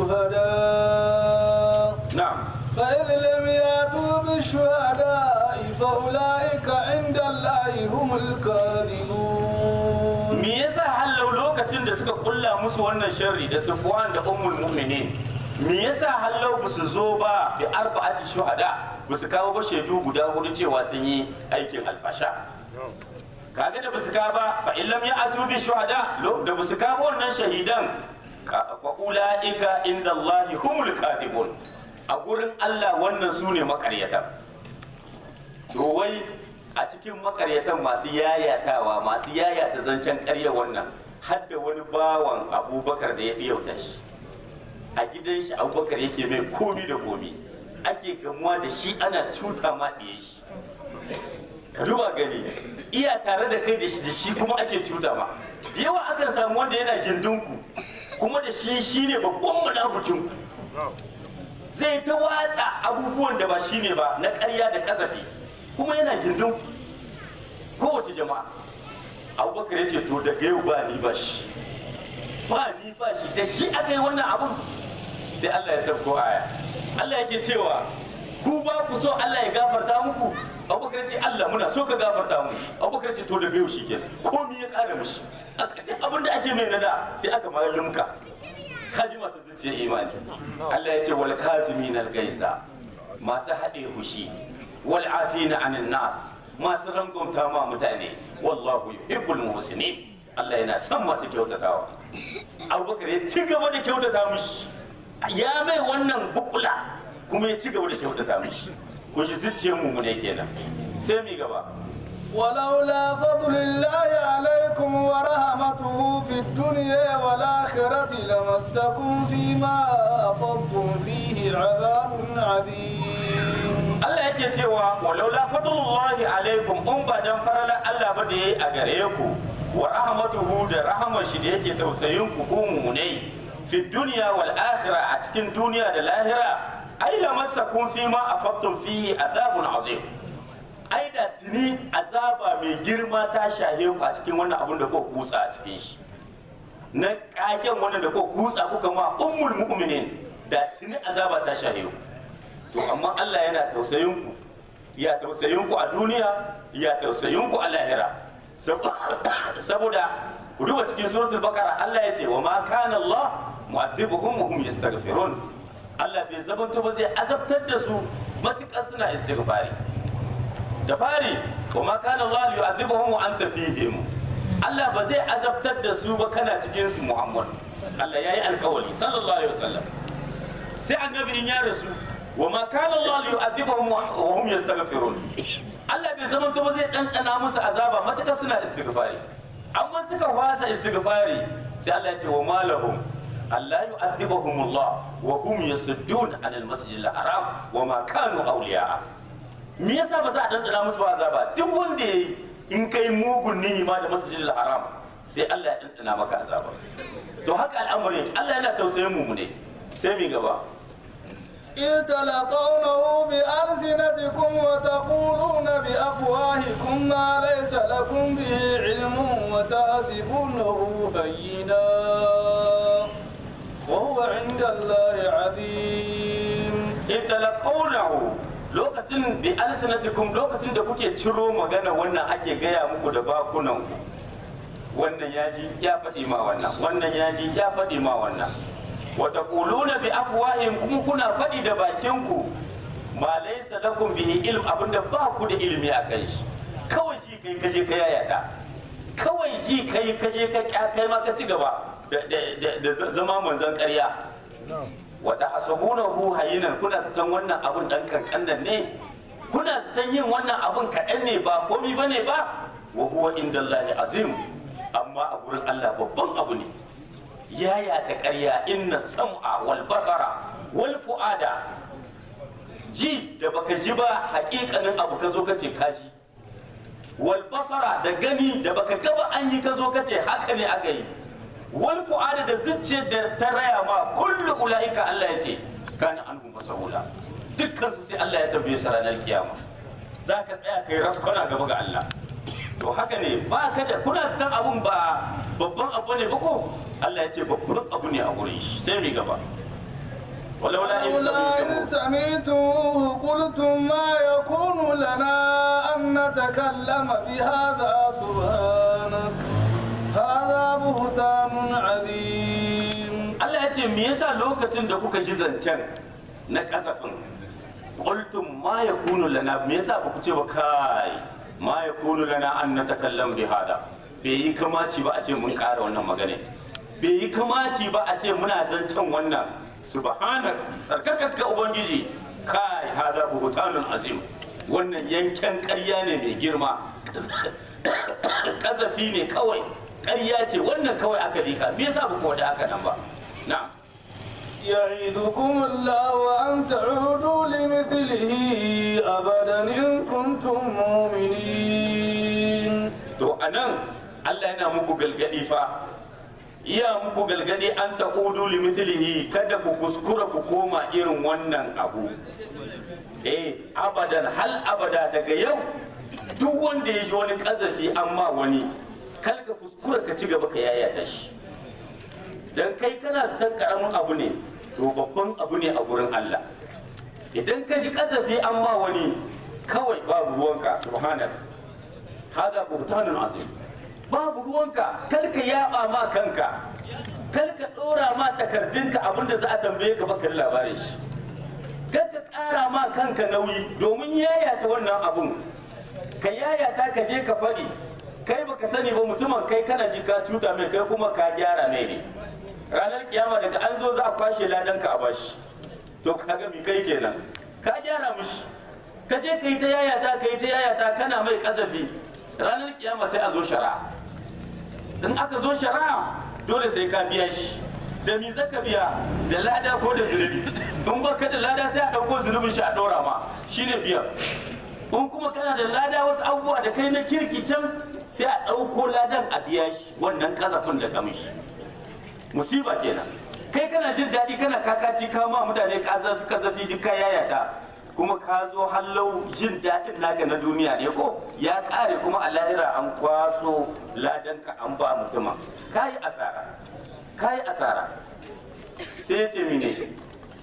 شهداء na'am فإذ لم يأتوا بالشهداء فأولئك عند الله هم الكاذبون me yasa hallau lokacin da suka kulla musu wannan sharri da Sufwan da Ummul Mu'minin me yasa hallau ba su zo ba bi arba'ati shuhada ba su kawo ba shaidu guda hudu cewa sun yi aikin alfasha kaga da ba su kawo ba fa illam ya'tu bi shuhada lo- da ba su kawo wannan shahidan ka- fa ulaika inda Allah humul kadibun a gurin Allah wannan su ne makaryatan to wai a cikin makaryatan masu yayatawa masu yayata zancen karya wannan hadda wani bawan abubakar da ya fi yauta shi a gidan shi abubakar yake mai komi da komi ake gamuwa da shi ana cuta ma ɗiye shi ka duba gani iya tare da kai da shi da shi kuma ake cuta ma da yawa akan samu wanda yana gindinku kuma da shi shine babban munafukinku zai ta watsa abubuwan da ba shi ne ba na ƙarya da kasafi kuma yana gindin kowace jama'a abubakar ya ce to daga yau ba ni ba shi ba ni ba shi da shi aka yi wannan abun sai Allah ya sauko aya Allah yake cewa ku ba ku so Allah ya gafarta muku abubakar ya ce Allah muna so ka gafarta mu abubakar ya ce to daga yau shi kenan komi ya ƙara mishi duk abin da ake mai nada sai aka ma limka kaji masu zuciya imani Allah ya ce wal kazimin al gaisa masu haɗe hushi wal afina anin nas masu rangumta ma mutane wallahu yuhibbul muhsinin Allah yana son masu kyautatawa Abubakar ya ci gaba da kyautata mishi ya mai wannan bukula kuma ya ci gaba da kyautata mishi ko shi zuciyar mu ne kenan sai mi gaba ولولا فضل الله عليكم ورحمته في الدنيا والآخرة لمسكم فيما أفضتم فيه عذاب عظيم Allah yake cewa walaula fadlullahi alaikum in ba dan farala Allah ba da yayi a gare ku wa rahmatuhu da rahmar shi da yake tausayin ku ku mu'minai fi dunya wal akhirah a cikin duniya da lahira ai lamassakum fi ma afadtum fihi adabun azim ai da tuni azaba mai girma ta shahe ku a cikin wannan abun da kuka kutsa a cikin shi na kagen wannan da kuka kutsa kuka ma ummul mu'minin da tuni azaba ta shahe ku to amma Allah yana tausayin ku ya tausayin ku a duniya ya tausayin ku a lahira Sab- saboda ku duba cikin suratul baqara Allah ya ce wa ma kana Allah mu'adhibuhum wa hum yastaghfirun Allah bai zabanto ba zai azabtar da su matukar suna istighfari da fari wa ma kana Allah yu'adhibuhum wa anta fihim Allah ba zai azabtar da su ba kana cikin su Muhammad Allah yayi alkawari sallallahu alaihi wasallam sai annabi in ya rasu wa ma kana Allah yu'adhibuhum wa hum yastaghfirun Allah bai zama to ba zai dandana musu azaba matuƙa suna istighfari amma suka wasa istighfari sai Allah ya ce wa malahum Allah yu'adhibuhum Allah wa hum yasuddun anil masjidil haram wa ma kanu awliya'a me yasa ba za a dandana musu ba azaba duk wanda yayi in kai mugun ni'ima da masjidil haram sai Allah ya dandana maka azaba to haka al'amari Allah yana tausayin mu ne sai mi gaba إذ تلقونه بألسنتكم وتقولون بأفواهكم ما ليس لكم به علم وتحسبونه هينا وهو عند الله عظيم in talaqawnahu lokacin bi alsanatikum lokacin da kuke ciro magana wannan ake gaya muku da bakunan ku wannan yaji ya faɗi ma wannan wannan yaji ya faɗi ma wannan wa taquluna bi afwahim kuma kuna faɗi da bakin ku ma laysa lakum bihi ilm abinda ba ku da ilimi a kai shi kawai shi kai kaje ka yayata kawai shi kai kaje ka kai ma ka ci gaba da- da da zama manzon ƙarya wata hasabunahu hayinan kuna zaton wannan abun dan kankan ne kuna zaton yin wannan abun kaɗan ne ba komi ba ne ba wa huwa inda Allah azim amma a gurin Allah babban abu ne yaya ta ƙarya inna sam'a wal basara wal fu'ada ji da baka ji ba hakikanin abu ka zo ka ce ka ji wal basara da gani da baka gaba an yi ka zo ka ce haka ne aka yi wal fu'ada da zuciyar da ta raya ma kullu ulaika Allah ya ce kana anhu masahula dukkan su sai Allah ya tambaye su ranar kiyama zaka tsaya kai raskwana gaba ga Allah to haka ne ba ka da kuna san abun ba babban abu ne ba ko Allah ya ce babban abu ne a gurin shi sai mai gaba ولولا إن ولولا إن سمعتموه سمعتموه قلتم ما يكون لنا أن نتكلم بهذا سبحانك هذا بهتان عظيم Allah ya ce me yasa lokacin da kuka ji zancen na kasafin qultum ma yakunu lana me yasa ba ku ce ba kai ma yakunu lana an natakallam bi hada bai yi kamaci ba a ce mun ƙara wannan magana bai yi kamaci ba a ce muna zancen wannan subhanak tsarkakat ka ubangiji kai hada buhutanun azim wannan yanken ƙarya ne mai girma kazafi ne kawai ƙarya ce wannan kawai aka dika me yasa ba ku wada haka nan ba na'am يعظكم الله أن تعودوا لمثله أبدا إن كنتم مؤمنين to a nan Allah yana muku galgadi fa iya muku galgadi an taqudu li mithlihi kada ku kuskura ku koma irin wannan abu eh abadan hal abada daga yau duk wanda ya ji wani kazafi amma wani kal ka kuskura ka ci gaba ka yayata shi dan kai kana zaton karamin abu ne to babban abu ne a gurin Allah idan ka ji kazafi amma wani kawai babu ruwanka subhanaka hada buhtanun azim babu ruwanka kar ka yaba ma kanka kar ka dora ma takardunka abinda za a tambaye ka baka da labarin shi kar ka kara ma kanka nauyi domin yayata wannan abun ka yayata ka je ka faɗi kai baka sani ba mutumin kai kana ji ka cuta mai kai kuma ka gyara mai ne ranar kiyama daga an zo za a kwashe ladanka a bashi to kaga mi kai kenan ka gyara mishi ka je ka yi ta yayata ka yi ta yayata kana mai kazafi ranar kiyama sai a zo shari'a in aka zo shari'a dole sai ka biya shi da mi zaka biya da lada ko da zunubi in ba ka da lada sai a ɗauko zunubin shi a ɗora ma shine biya in kuma kana da lada wasu abubuwa da kai na kirki can sai a ɗauko ladan a biya shi wannan kazafin da ka mishi musiba kenan kai kana jin daɗi kana kakaci ka ma mutane kazafi kazafi duk ka yayata kuma ka zo hallau jin daɗin naka na duniya ne ko ya ƙare kuma a lahira an kwaso ladanka an ba mutuma ka yi asara ka yi asara sai ya ce mine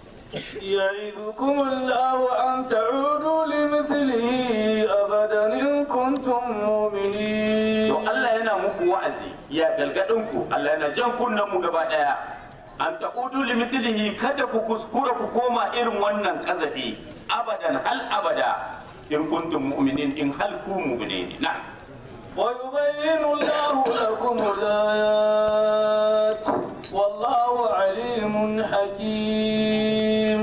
يعظكم الله أن تعودوا لمثله أبدا إن كنتم مؤمنين to Allah yana muku wa'azi ya galgadin ku Allah yana jan kunnen mu gaba daya an taqudu li mithlihi kada ku kuskura ku koma irin wannan kazafi abadan hal abada in kuntum mu'minin in hal ku mu'minin na ويبين الله لكم الآيات والله عليم حكيم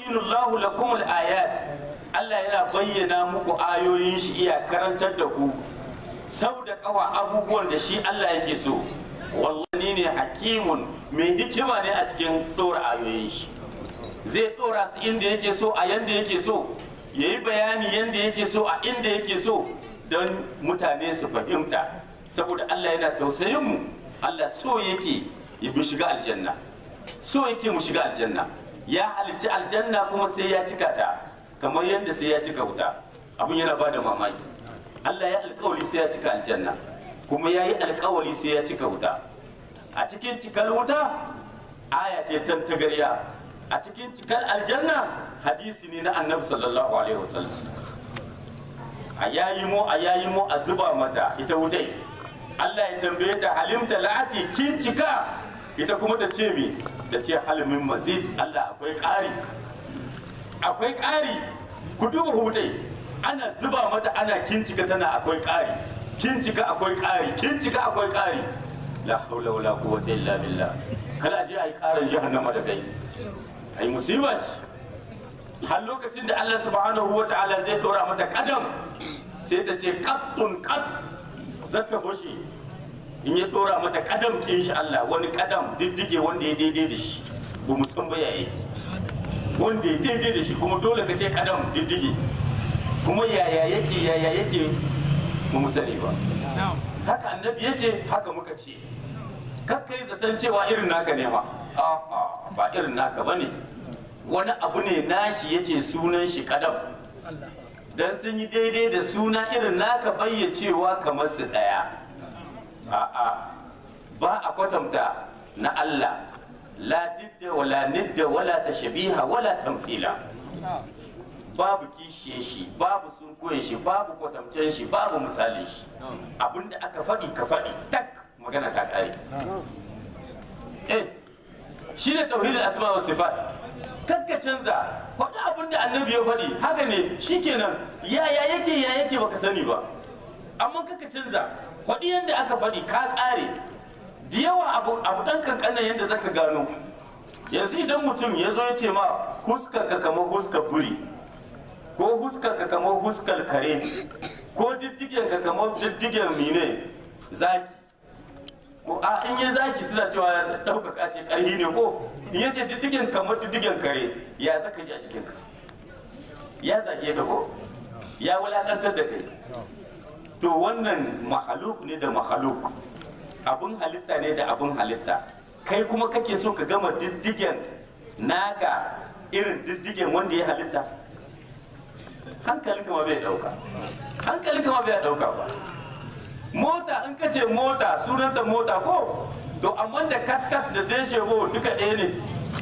yubayyinu Allahu lakum al-ayat Allah yana bayyana muku ayoyin shi iya karantar da ku sau da kawa abubuwan da shi Allah yake so wallahi ne hakimun mai hikima ne a cikin dora ayoyin shi zai dora su inda yake so a yanda yake so yayi bayani yanda yake so a inda yake so don mutane su fahimta saboda Allah yana tausayin mu Allah so yake ya bi shiga aljanna so yake mu shiga aljanna ya halicci aljanna kuma sai ya cika ta kamar yadda sai ya cika wuta abin yana ba da mamaki Allah ya alkawari sai ya cika aljanna kuma ya yi alkawari sai ya cika wuta a cikin cikar wuta aya ce tantagarya a cikin cikar aljanna hadisi ne na annabi sallallahu alaihi wasallam a yayi mu a yayi mu a zuba mata ita wutai Allah ya tambaye ta halimta la'ati kin cika ita kuma ta ce mi da ce halimin mazid Allah akwai ƙari akwai ƙari ku duba hutai ana zuba mata ana kincika tana akwai ƙari kincika akwai ƙari kincika akwai ƙari la haula wala quwwata illa billah kala je ai ƙarin jahannama da kai ai musiba ce har lokacin da Allah subhanahu wa ta'ala zai dora mata kadam sai ta ce qattun qat zaka bushe in ya dora mata kadam kin shi Allah wani kadam diddige wanda ya daidai da shi ba mu san ba yayi wanda ya daidai da shi kuma dole ka ce kadam diddige kuma yaya yake yaya yake ba mu sani ba haka annabi ya ce haka muka ce kakka yi zaton cewa irin naka ne ma a'a ba irin naka ba ne wani abu ne nashi ya ce sunan shi kadam dan sun yi daidai da suna irin naka bayyacewa kamar su daya a'a ba a kwatanta na Allah la didda wala nidda wala tashbiha wala tamfila babu kishiye shi babu sunkuyen shi babu kwatamcen shi babu misalin shi abinda aka faɗi ka faɗi tak magana ta ƙare eh shi ne tauhidul asma wa sifat kakka canza faɗi abinda annabi ya faɗi haka ne shikenan ya ya yake ya yake baka sani ba amma kakka canza faɗi yadda aka faɗi ka ƙare da yawa abu abu ɗan kankanan yadda zaka gano yanzu idan mutum ya zo ya ce ma huskar ka kamar huskar buri ko huskar ka kamar huskar kare ko diddigen ka kamar diddigen mine zaki ko a in yi zaki suna cewa ɗaukaka ce ƙarhi ne ko in ya ce diddigen kamar diddigen kare ya zaka shi a cikin ka ya zage ka ko ya wulakantar da kai to wannan mahaluk ne da mahaluk abun halitta ne da abun halitta kai kuma kake so ka gama diddigen naka irin diddigen wanda ya halitta hankalinka ma bai dauka hankalinka ma bai dauka ba mota in ka ce mota sunanta mota ko to amma da kat-kat da deshebo duka ɗaya ne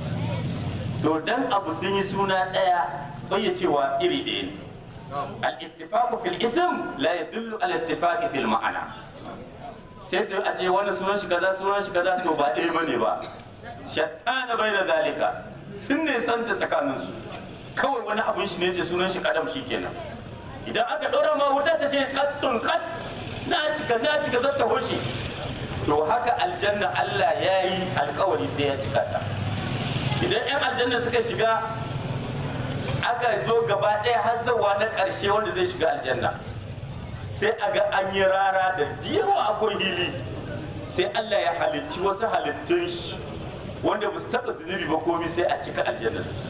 to dan abu sun yi suna ɗaya bai cewa iri ɗaya ne al-ittifaqu fil ism la yadullu al-ittifaqi fil ma'ana sai ta a ce wani sunan shi kaza sunan shi kaza to ba ɗaya bane ba shattana bai da zalika sun ne santa tsakaninsu kawai wani abun shi ne ce sunan shi kadam shi kenan idan aka ɗora ma wuta ta ce kattun kat na cika na cika zata hoshe to haka aljanna Allah ya yi alkawari sai ya cika ta idan 'yan aljanna suka shiga aka zo gaba ɗaya har zawa na ƙarshe wanda zai shiga aljanna sai a ga an yi rara da yawa akwai hili sai Allah ya halicci wasu halittun shi wanda ba su taɓa zunubi ba komi sai a cika aljanna da su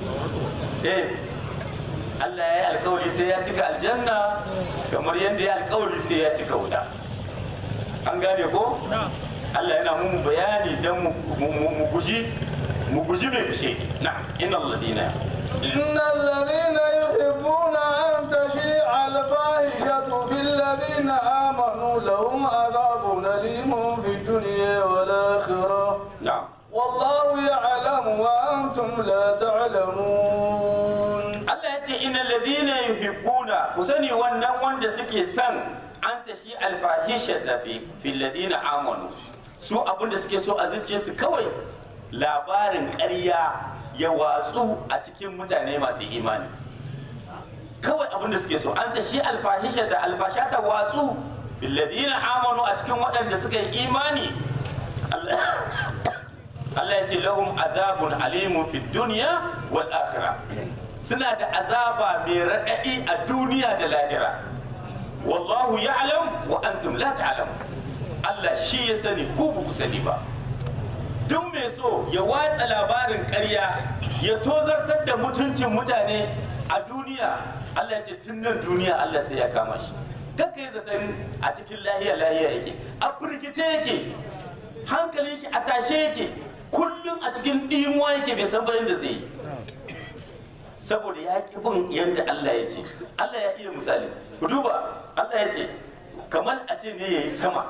eh Allah ya yi alkawari sai ya cika aljanna kamar yadda ya alkawari sai ya cika wuta an gane ko Allah yana mu bayani don mu guji mu guji mai kashe na inna alladina إن الذين يحبون أن تشيع الفاحشة في الذين آمنوا لهم عذاب أليم في الدنيا والآخرة na'am والله يعلم وأنتم لا تعلمون Allah ya ce ina ladina yuhibbuna ku sani wannan wanda suke son an tashi alfahisha fi fi ladina amanu su abinda suke so a zuciya su kawai labarin ƙarya ya watsu a cikin mutane masu imani kawai abinda suke so an tashi alfahisha da alfasha ta watsu fi ladina amanu a cikin waɗanda suka yi imani Allah Allah ya ce lahum azabun alimun fid dunya wal akhirah suna da azaba mai raɗaɗi a duniya da lahira wallahu ya'lam wa antum la ta'lamun Allah shi ya sani ku ba ku sani ba duk mai so ya watsa labarin ƙarya ya tozartar da mutuncin mutane a duniya Allah ya ce tun nan duniya Allah sai ya kama shi kakka yi zaton a cikin lahiya lahiya yake a firgice yake hankalin shi a tashe yake kullum a cikin ɗimuwa yake bai san bayan da zai yi saboda ya ƙi bin yadda Allah ya ce Allah ya iya misali ku duba Allah ya ce kamar a ce ne ya yi sama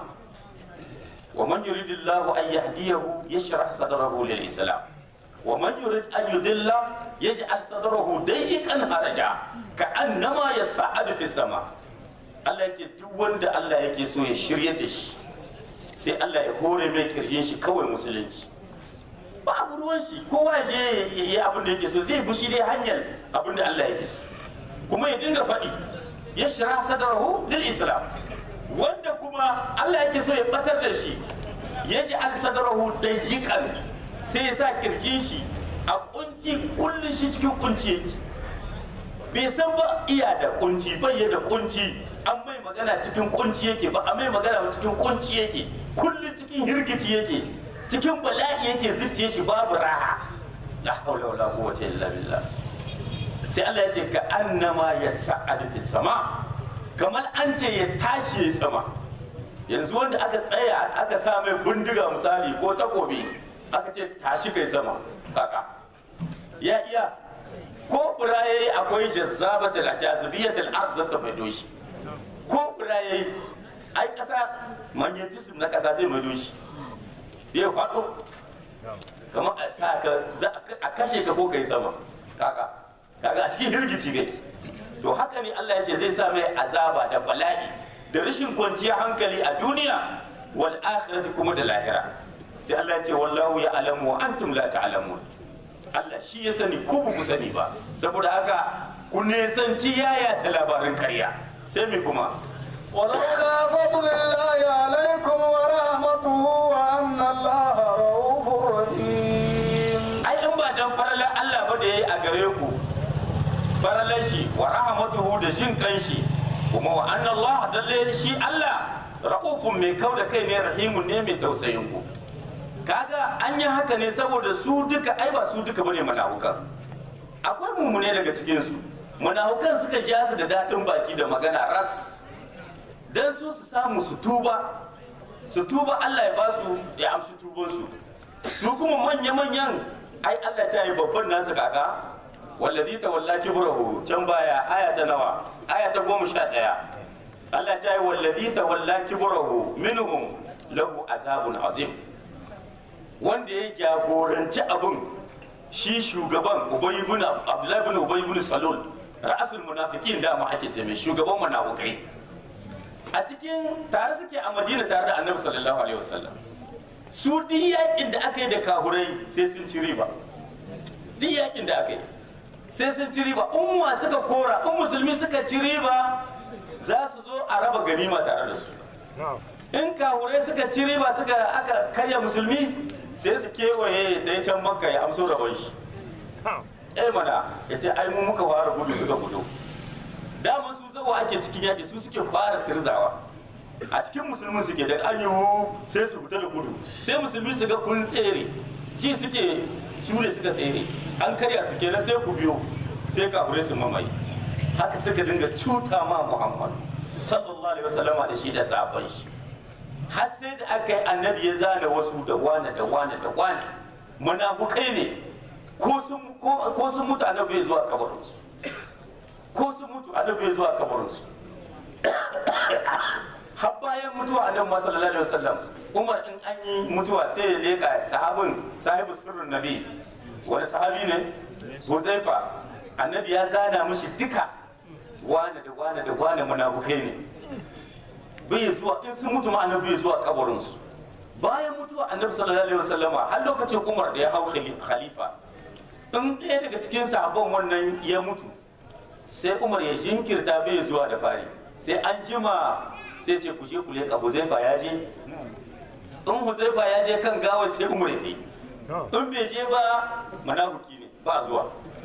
wa man yuridillahu an yahdiyahu yashrah sadrahu lil islam wa man yurid an yudilla yaj'al sadrahu dayyqan haraja ka annama yas'adu fi sama Allah ya ce duk wanda Allah yake so ya shirye da shi sai Allah ya hore mai kirjin shi kawai musulunci babu ruwan shi kowa ya je ya yi abin da yake so zai bushi dai hanyar abin da Allah yake so kuma ya dinga faɗi ya shira sadarahu lil islam wanda kuma Allah yake so ya batar da shi ya ji al sadarahu dayyiqan sai ya sa kirjin shi a kunci kullun shi cikin kunci yake bai san ba iya da kunci bai ya da kunci an mai magana cikin kunci yake ba a mai magana cikin kunci yake kullun cikin hirgici yake cikin bala'i yake zuciye shi babu raha la haula wala quwwata illa billah sai Allah ya ce ka annama yas'adu fi sama kamar an ce ya tashi ya sama yanzu wanda aka tsaya aka sa mai bindiga misali ko takobi aka ce tashi kai sama kaka ya iya ko buraye akwai jazzabatul jazibiyatul ard zata mai doshi ko buraye ai kasa magnetism na kasa zai mai doshi ya faɗo kamar a sa ka za a kashe ka ko kai sama kaka kaga a cikin hirgici kake to haka ne Allah ya ce zai sa mai azaba da bala'i da rashin kwanciyar hankali a duniya wal akhirati kuma da lahira sai Allah ya ce wallahu ya alamu wa antum la ta'lamun Allah shi ya sani ku ba ku sani ba saboda haka ku nesanci yaya ta labarin karya sai me kuma ولولا فضل الله عليكم ورحمته وأن الله رؤوف رحيم ai in ba dan faralar Allah ba da yayi a gare ku faralar shi wa rahmatuhu da jin kanshi kuma wa anna Allah dalle shi Allah ra'ufun mai kau da kai ne rahimun ne mai tausayin ku kaga an yi haka ne saboda su duka ai ba su duka bane manahukan akwai mummune daga cikin su manahukan suka ja su da daɗin baki da magana ras dan su su samu su tuba su tuba Allah ya ba su ya amshi tubansu su kuma manya-manyan ai Allah ta yi babban nasu kaka wallazi ta walla kibrahu can baya aya ta nawa aya ta goma sha ɗaya Allah ta yi wallazi ta walla kibrahu minhum lahu azabun azim wanda ya jagoranci abin shi shugaban ubay ibn abdullahi ibn ubay ibn salul ra'asul munafiqin da ma ake ce mai shugaban munafikai a cikin tare suke a madina tare da annabi sallallahu alaihi wasallam su duk yakin da aka yi da kahurai sai sun ci riba duk yakin da aka yi sai sun ci riba in wa suka kora in musulmi suka ci riba za su zo a raba ganima tare da su in kahurai suka ci riba suka aka karya musulmi sai su kewaye da ya can makka ya amso rabon shi eh mana ya ce ai mu muka fara gudu suka gudu dama su zawa ake cikin yaƙi su suke fara tirzawa a cikin musulmi suke da an yiwu sai su fita da gudu sai musulmi su ga kun tsere shi suke su ne suka tsere an karya su kenan sai ku biyo sai kafirai su mamaye haka suka dinga cuta ma muhammad sallallahu alaihi wasallama da shi da sahabban shi har sai da aka yi annabi ya zana wasu da wane da wane da wane munafukai ne ko sun ko sun mutu annabi bai zuwa kabarinsu ko sun mutu annabi bai zuwa kabarinsu har bayan mutuwa annabi sallallahu alaihi wasallam umar in an yi mutuwa sai ya leka sahabin sahibu sirrin nabi wani sahabi ne huzaifa annabi ya zana mishi duka wane da wane da wane munafukai ne bai zuwa in sun mutu ma annabi bai zuwa kabarinsu bayan mutuwa annabi sallallahu alaihi wasallama har lokacin umar da ya hau khalifa in ɗaya daga cikin sahabban wannan ya mutu sai umar ya jinkirta bai zuwa da fari sai an jima sai ce ku je ku leƙa huzaifa ya je in huzaifa ya je kan gawa sai umar ya in bai je ba manahuki ne ba zuwa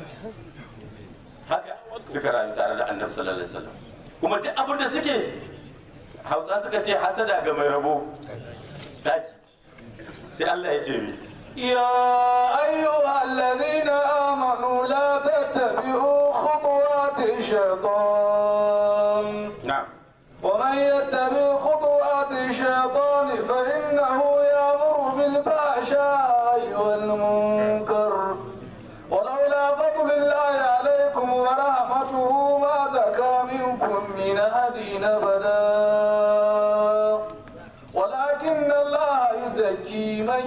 haka suka rayu tare da annabi sallallahu alaihi wasallam kuma duk abin da suke hausa suka ce hasada ga mai rabo taki sai Allah ya ce mi يا أيها الذين آمنوا لا تتبعوا خطوات الشيطان na'am ومن يتبع خطوات الشيطان فإنه يأمر بالفحشاء والمنكر ولولا فضل الله عليكم ورحمته ما زكى منكم من أحد أبدا ولكن الله يزكي من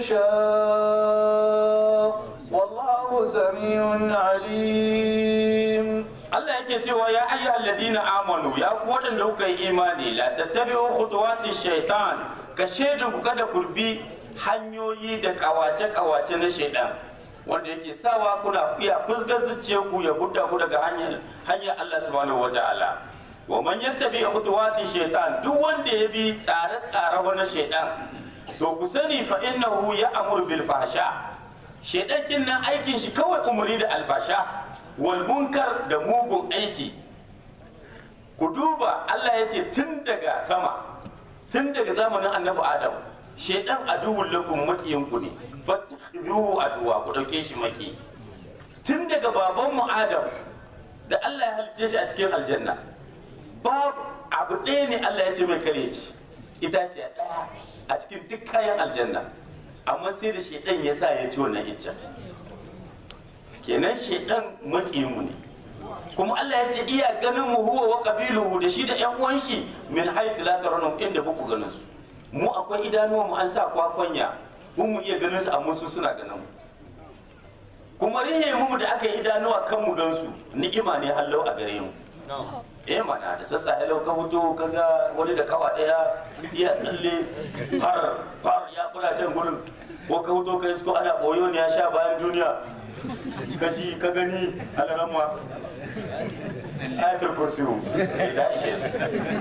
يشاء والله سميع عليم Allah yake cewa ya ayyuhal ladina amanu ya ku waɗanda kuka yi imani la tattabi'u khutuwati shaitan ka shaidu ku kada ku bi hanyoyi da kawace kawace na shaitan wanda yake sawa kuna iya fusgar zuciyar ku ya gudda ku daga hanyar hanyar Allah subhanahu wataala wa man yattabi khutuwati shaitan duk wanda ya bi tsare-tsare wani shaitan to ku sani fa innahu ya'muru bil fahsha shaitan kin nan aikin shi kawai umuri da alfasha wal munkar da mugun aiki ku duba Allah ya ce tun daga sama tun daga zamanin annabi adam shaidan aduwwul lakum makiyin ku ne fattakhidhuhu aduwa ku dauke shi maki tun daga baban mu adam da Allah ya halice shi a cikin aljanna babu abu ɗaya ne Allah ya ce mai kare ci itace ɗaya a cikin duk kayan aljanna amma sai da shaidan ya sa ya ci wannan iccen kenan shaidan maƙiyinmu ne kuma Allah ya ce iya ganin mu huwa wa qabiluhu da shi da ƴan uwan shi min haythu la tarawun inda buku ganin su mu akwai idanuwa mu an sa kwakwanya mun mu iya ganin su amma su suna ganin mu kuma rihe mu da aka yi idanuwa kan mu gan su ni'ima ne hallau a gare mu eh mana da sassa halau ka fito kaga wani da kawa daya iya tsalle har har ya kula can gurin ko ka fito kai ko ana boyo ne ya sha bayan duniya ka ji ka gani alarama ayatul kursiyu da ishe su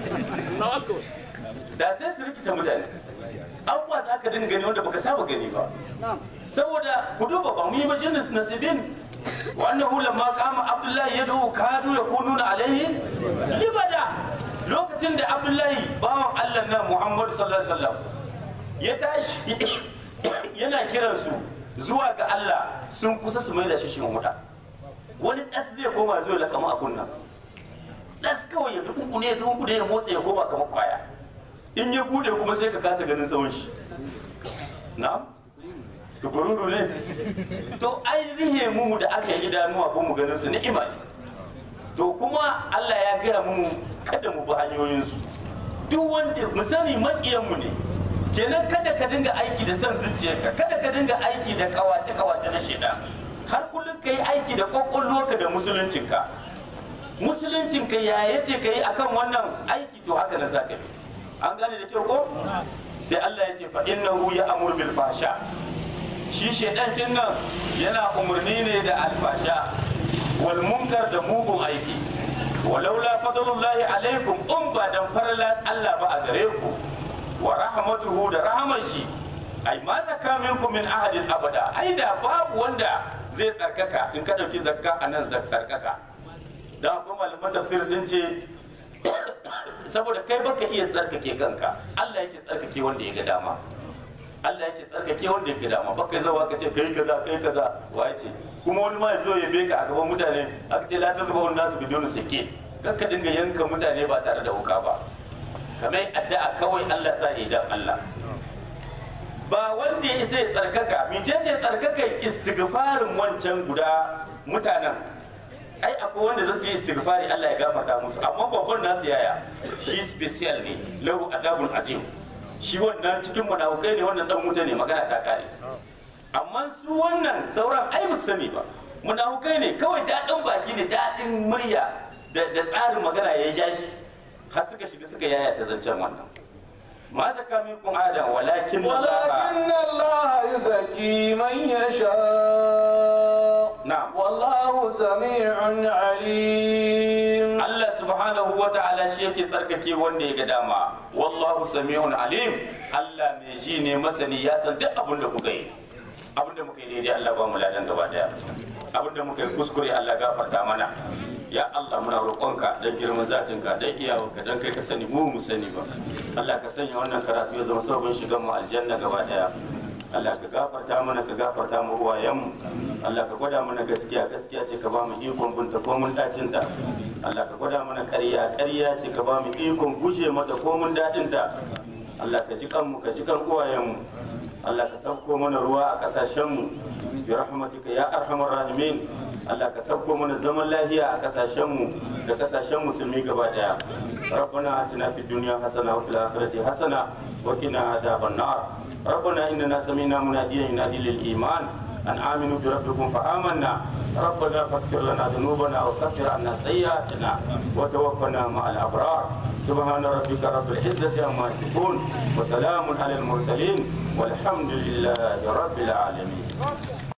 da sai su rikita mutane abubuwa za ka dinga gani wanda baka saba gani ba saboda ku duba ba mu yi bajin nasibin wannan hulan ma kama abdullahi ya dawo kadu ya kununa alaihi libada lokacin da abdullahi bawan allah na muhammadu sallallahu alaihi wasallam ya tashi yana kiransu zuwa ga allah sun kusa su mai da shi shin huda wani ɗas zai koma zuwa lakama a kunna ɗas kawai ya dukunku ne ya dukunku ne ya motsa ya koma kamar kwaya in ya bude kuma sai ka kasa ganin tsawon shi na'am tukururu ne to ainihin mu da aka yi idanuwa ko mu ganin su ni'ima ne to kuma Allah ya gaya mu kada mu bi hanyoyinsu duk wanda mu sani makiyan mu ne kenan kada ka dinga aiki da son zuciyarka kada ka dinga aiki da kawace kawace na shaidan har kullum ka yi aiki da kwakwalwarka da musuluncinka musuluncinka ya yace ka yi akan wannan aiki to haka na zaka yi an gane da kyau ko sai Allah ya ce fa innahu ya amur bil fasha shi shaidan din nan yana umarni ne da alfasha wal munkar da mugun aiki walaula fadlullahi alaikum in ba dan farlan Allah ba a gare ku wa rahmatuhu da rahmar shi ai ma zaka minkum min ahadin abada ai da babu wanda zai tsarkaka in ka dauki zakka anan tsarkaka dan akwai malaman tafsir sun ce saboda kai baka iya tsarkake kanka Allah yake tsarkake wanda ya ga dama Allah yake tsarkake wanda ya ga dama baka zawa ka ce kai kaza kai kaza waye ce kuma wani ma ya zo ya beka a gaban mutane aka ce la ta zuba wani nasu bidon sake kar ka dinga yanka mutane ba tare da wuka ba kamar addu'a kawai Allah sa ya dan Allah ba wanda ya isa ya tsarkaka mecece tsarkaka istighfarin wancan guda mutanen ai akwai wanda zasu yi istighfari Allah ya gafarta musu amma babban nasu yaya shi special ne lahu adabun azim shi wannan cikin munafukai ne wannan dan wuta ne magana ta kare amma su wannan sauran ai ba sani ba munafukai ne kawai daɗin baki ne daɗin murya da tsarin magana ya ja shi har suka shiga suka yaya ta zancen wannan ma zaka minkum adam walakin ولكن الله يزكي من يشاء نعم. والله سميع عليم Allah subhanahu wa ta'ala shi yake tsarkake wanda ya ga dama wallahu sami'un alim Allah mai ji ne masani ya san duk abin da kuka yi abinda muka yi daidai Allah ba mu ladan gaba daya abinda muka yi kuskure Allah gafarta mana ya Allah muna roƙonka dan girman zatinka dan iyawanka dan kai ka sani mu mu sani ba Allah ka sanya wannan karatu ya zama sabon shigan mu aljanna gaba daya Allah ka gafarta mana ka gafarta mu uwayenmu Allah ka gwada mana gaskiya gaskiya ce ka ba mu ikon bunta ko mun dacin ta Allah ka gwada mana ƙarya ƙarya ce ka ba mu ikon guje mata ko mun dadin ta Allah ka ji kanmu ka ji kan uwayenmu Allah ka sauko mana ruwa a kasashenmu bi rahmatika ya arhamar rahimin Allah ka sauko mana zaman lafiya a kasashenmu da kasashen musulmi gaba daya ربنا آتنا في الدنيا حسنة وفي الآخرة حسنة وقنا عذاب النار ربنا إننا سمعنا مناديا ينادي للإيمان أن آمنوا بربكم فآمنا ربنا فاغفر لنا ذنوبنا وكفر عنا سيئاتنا وتوفنا مع الأبرار سبحان ربك رب العزة عما يصفون وسلام على المرسلين والحمد لله رب العالمين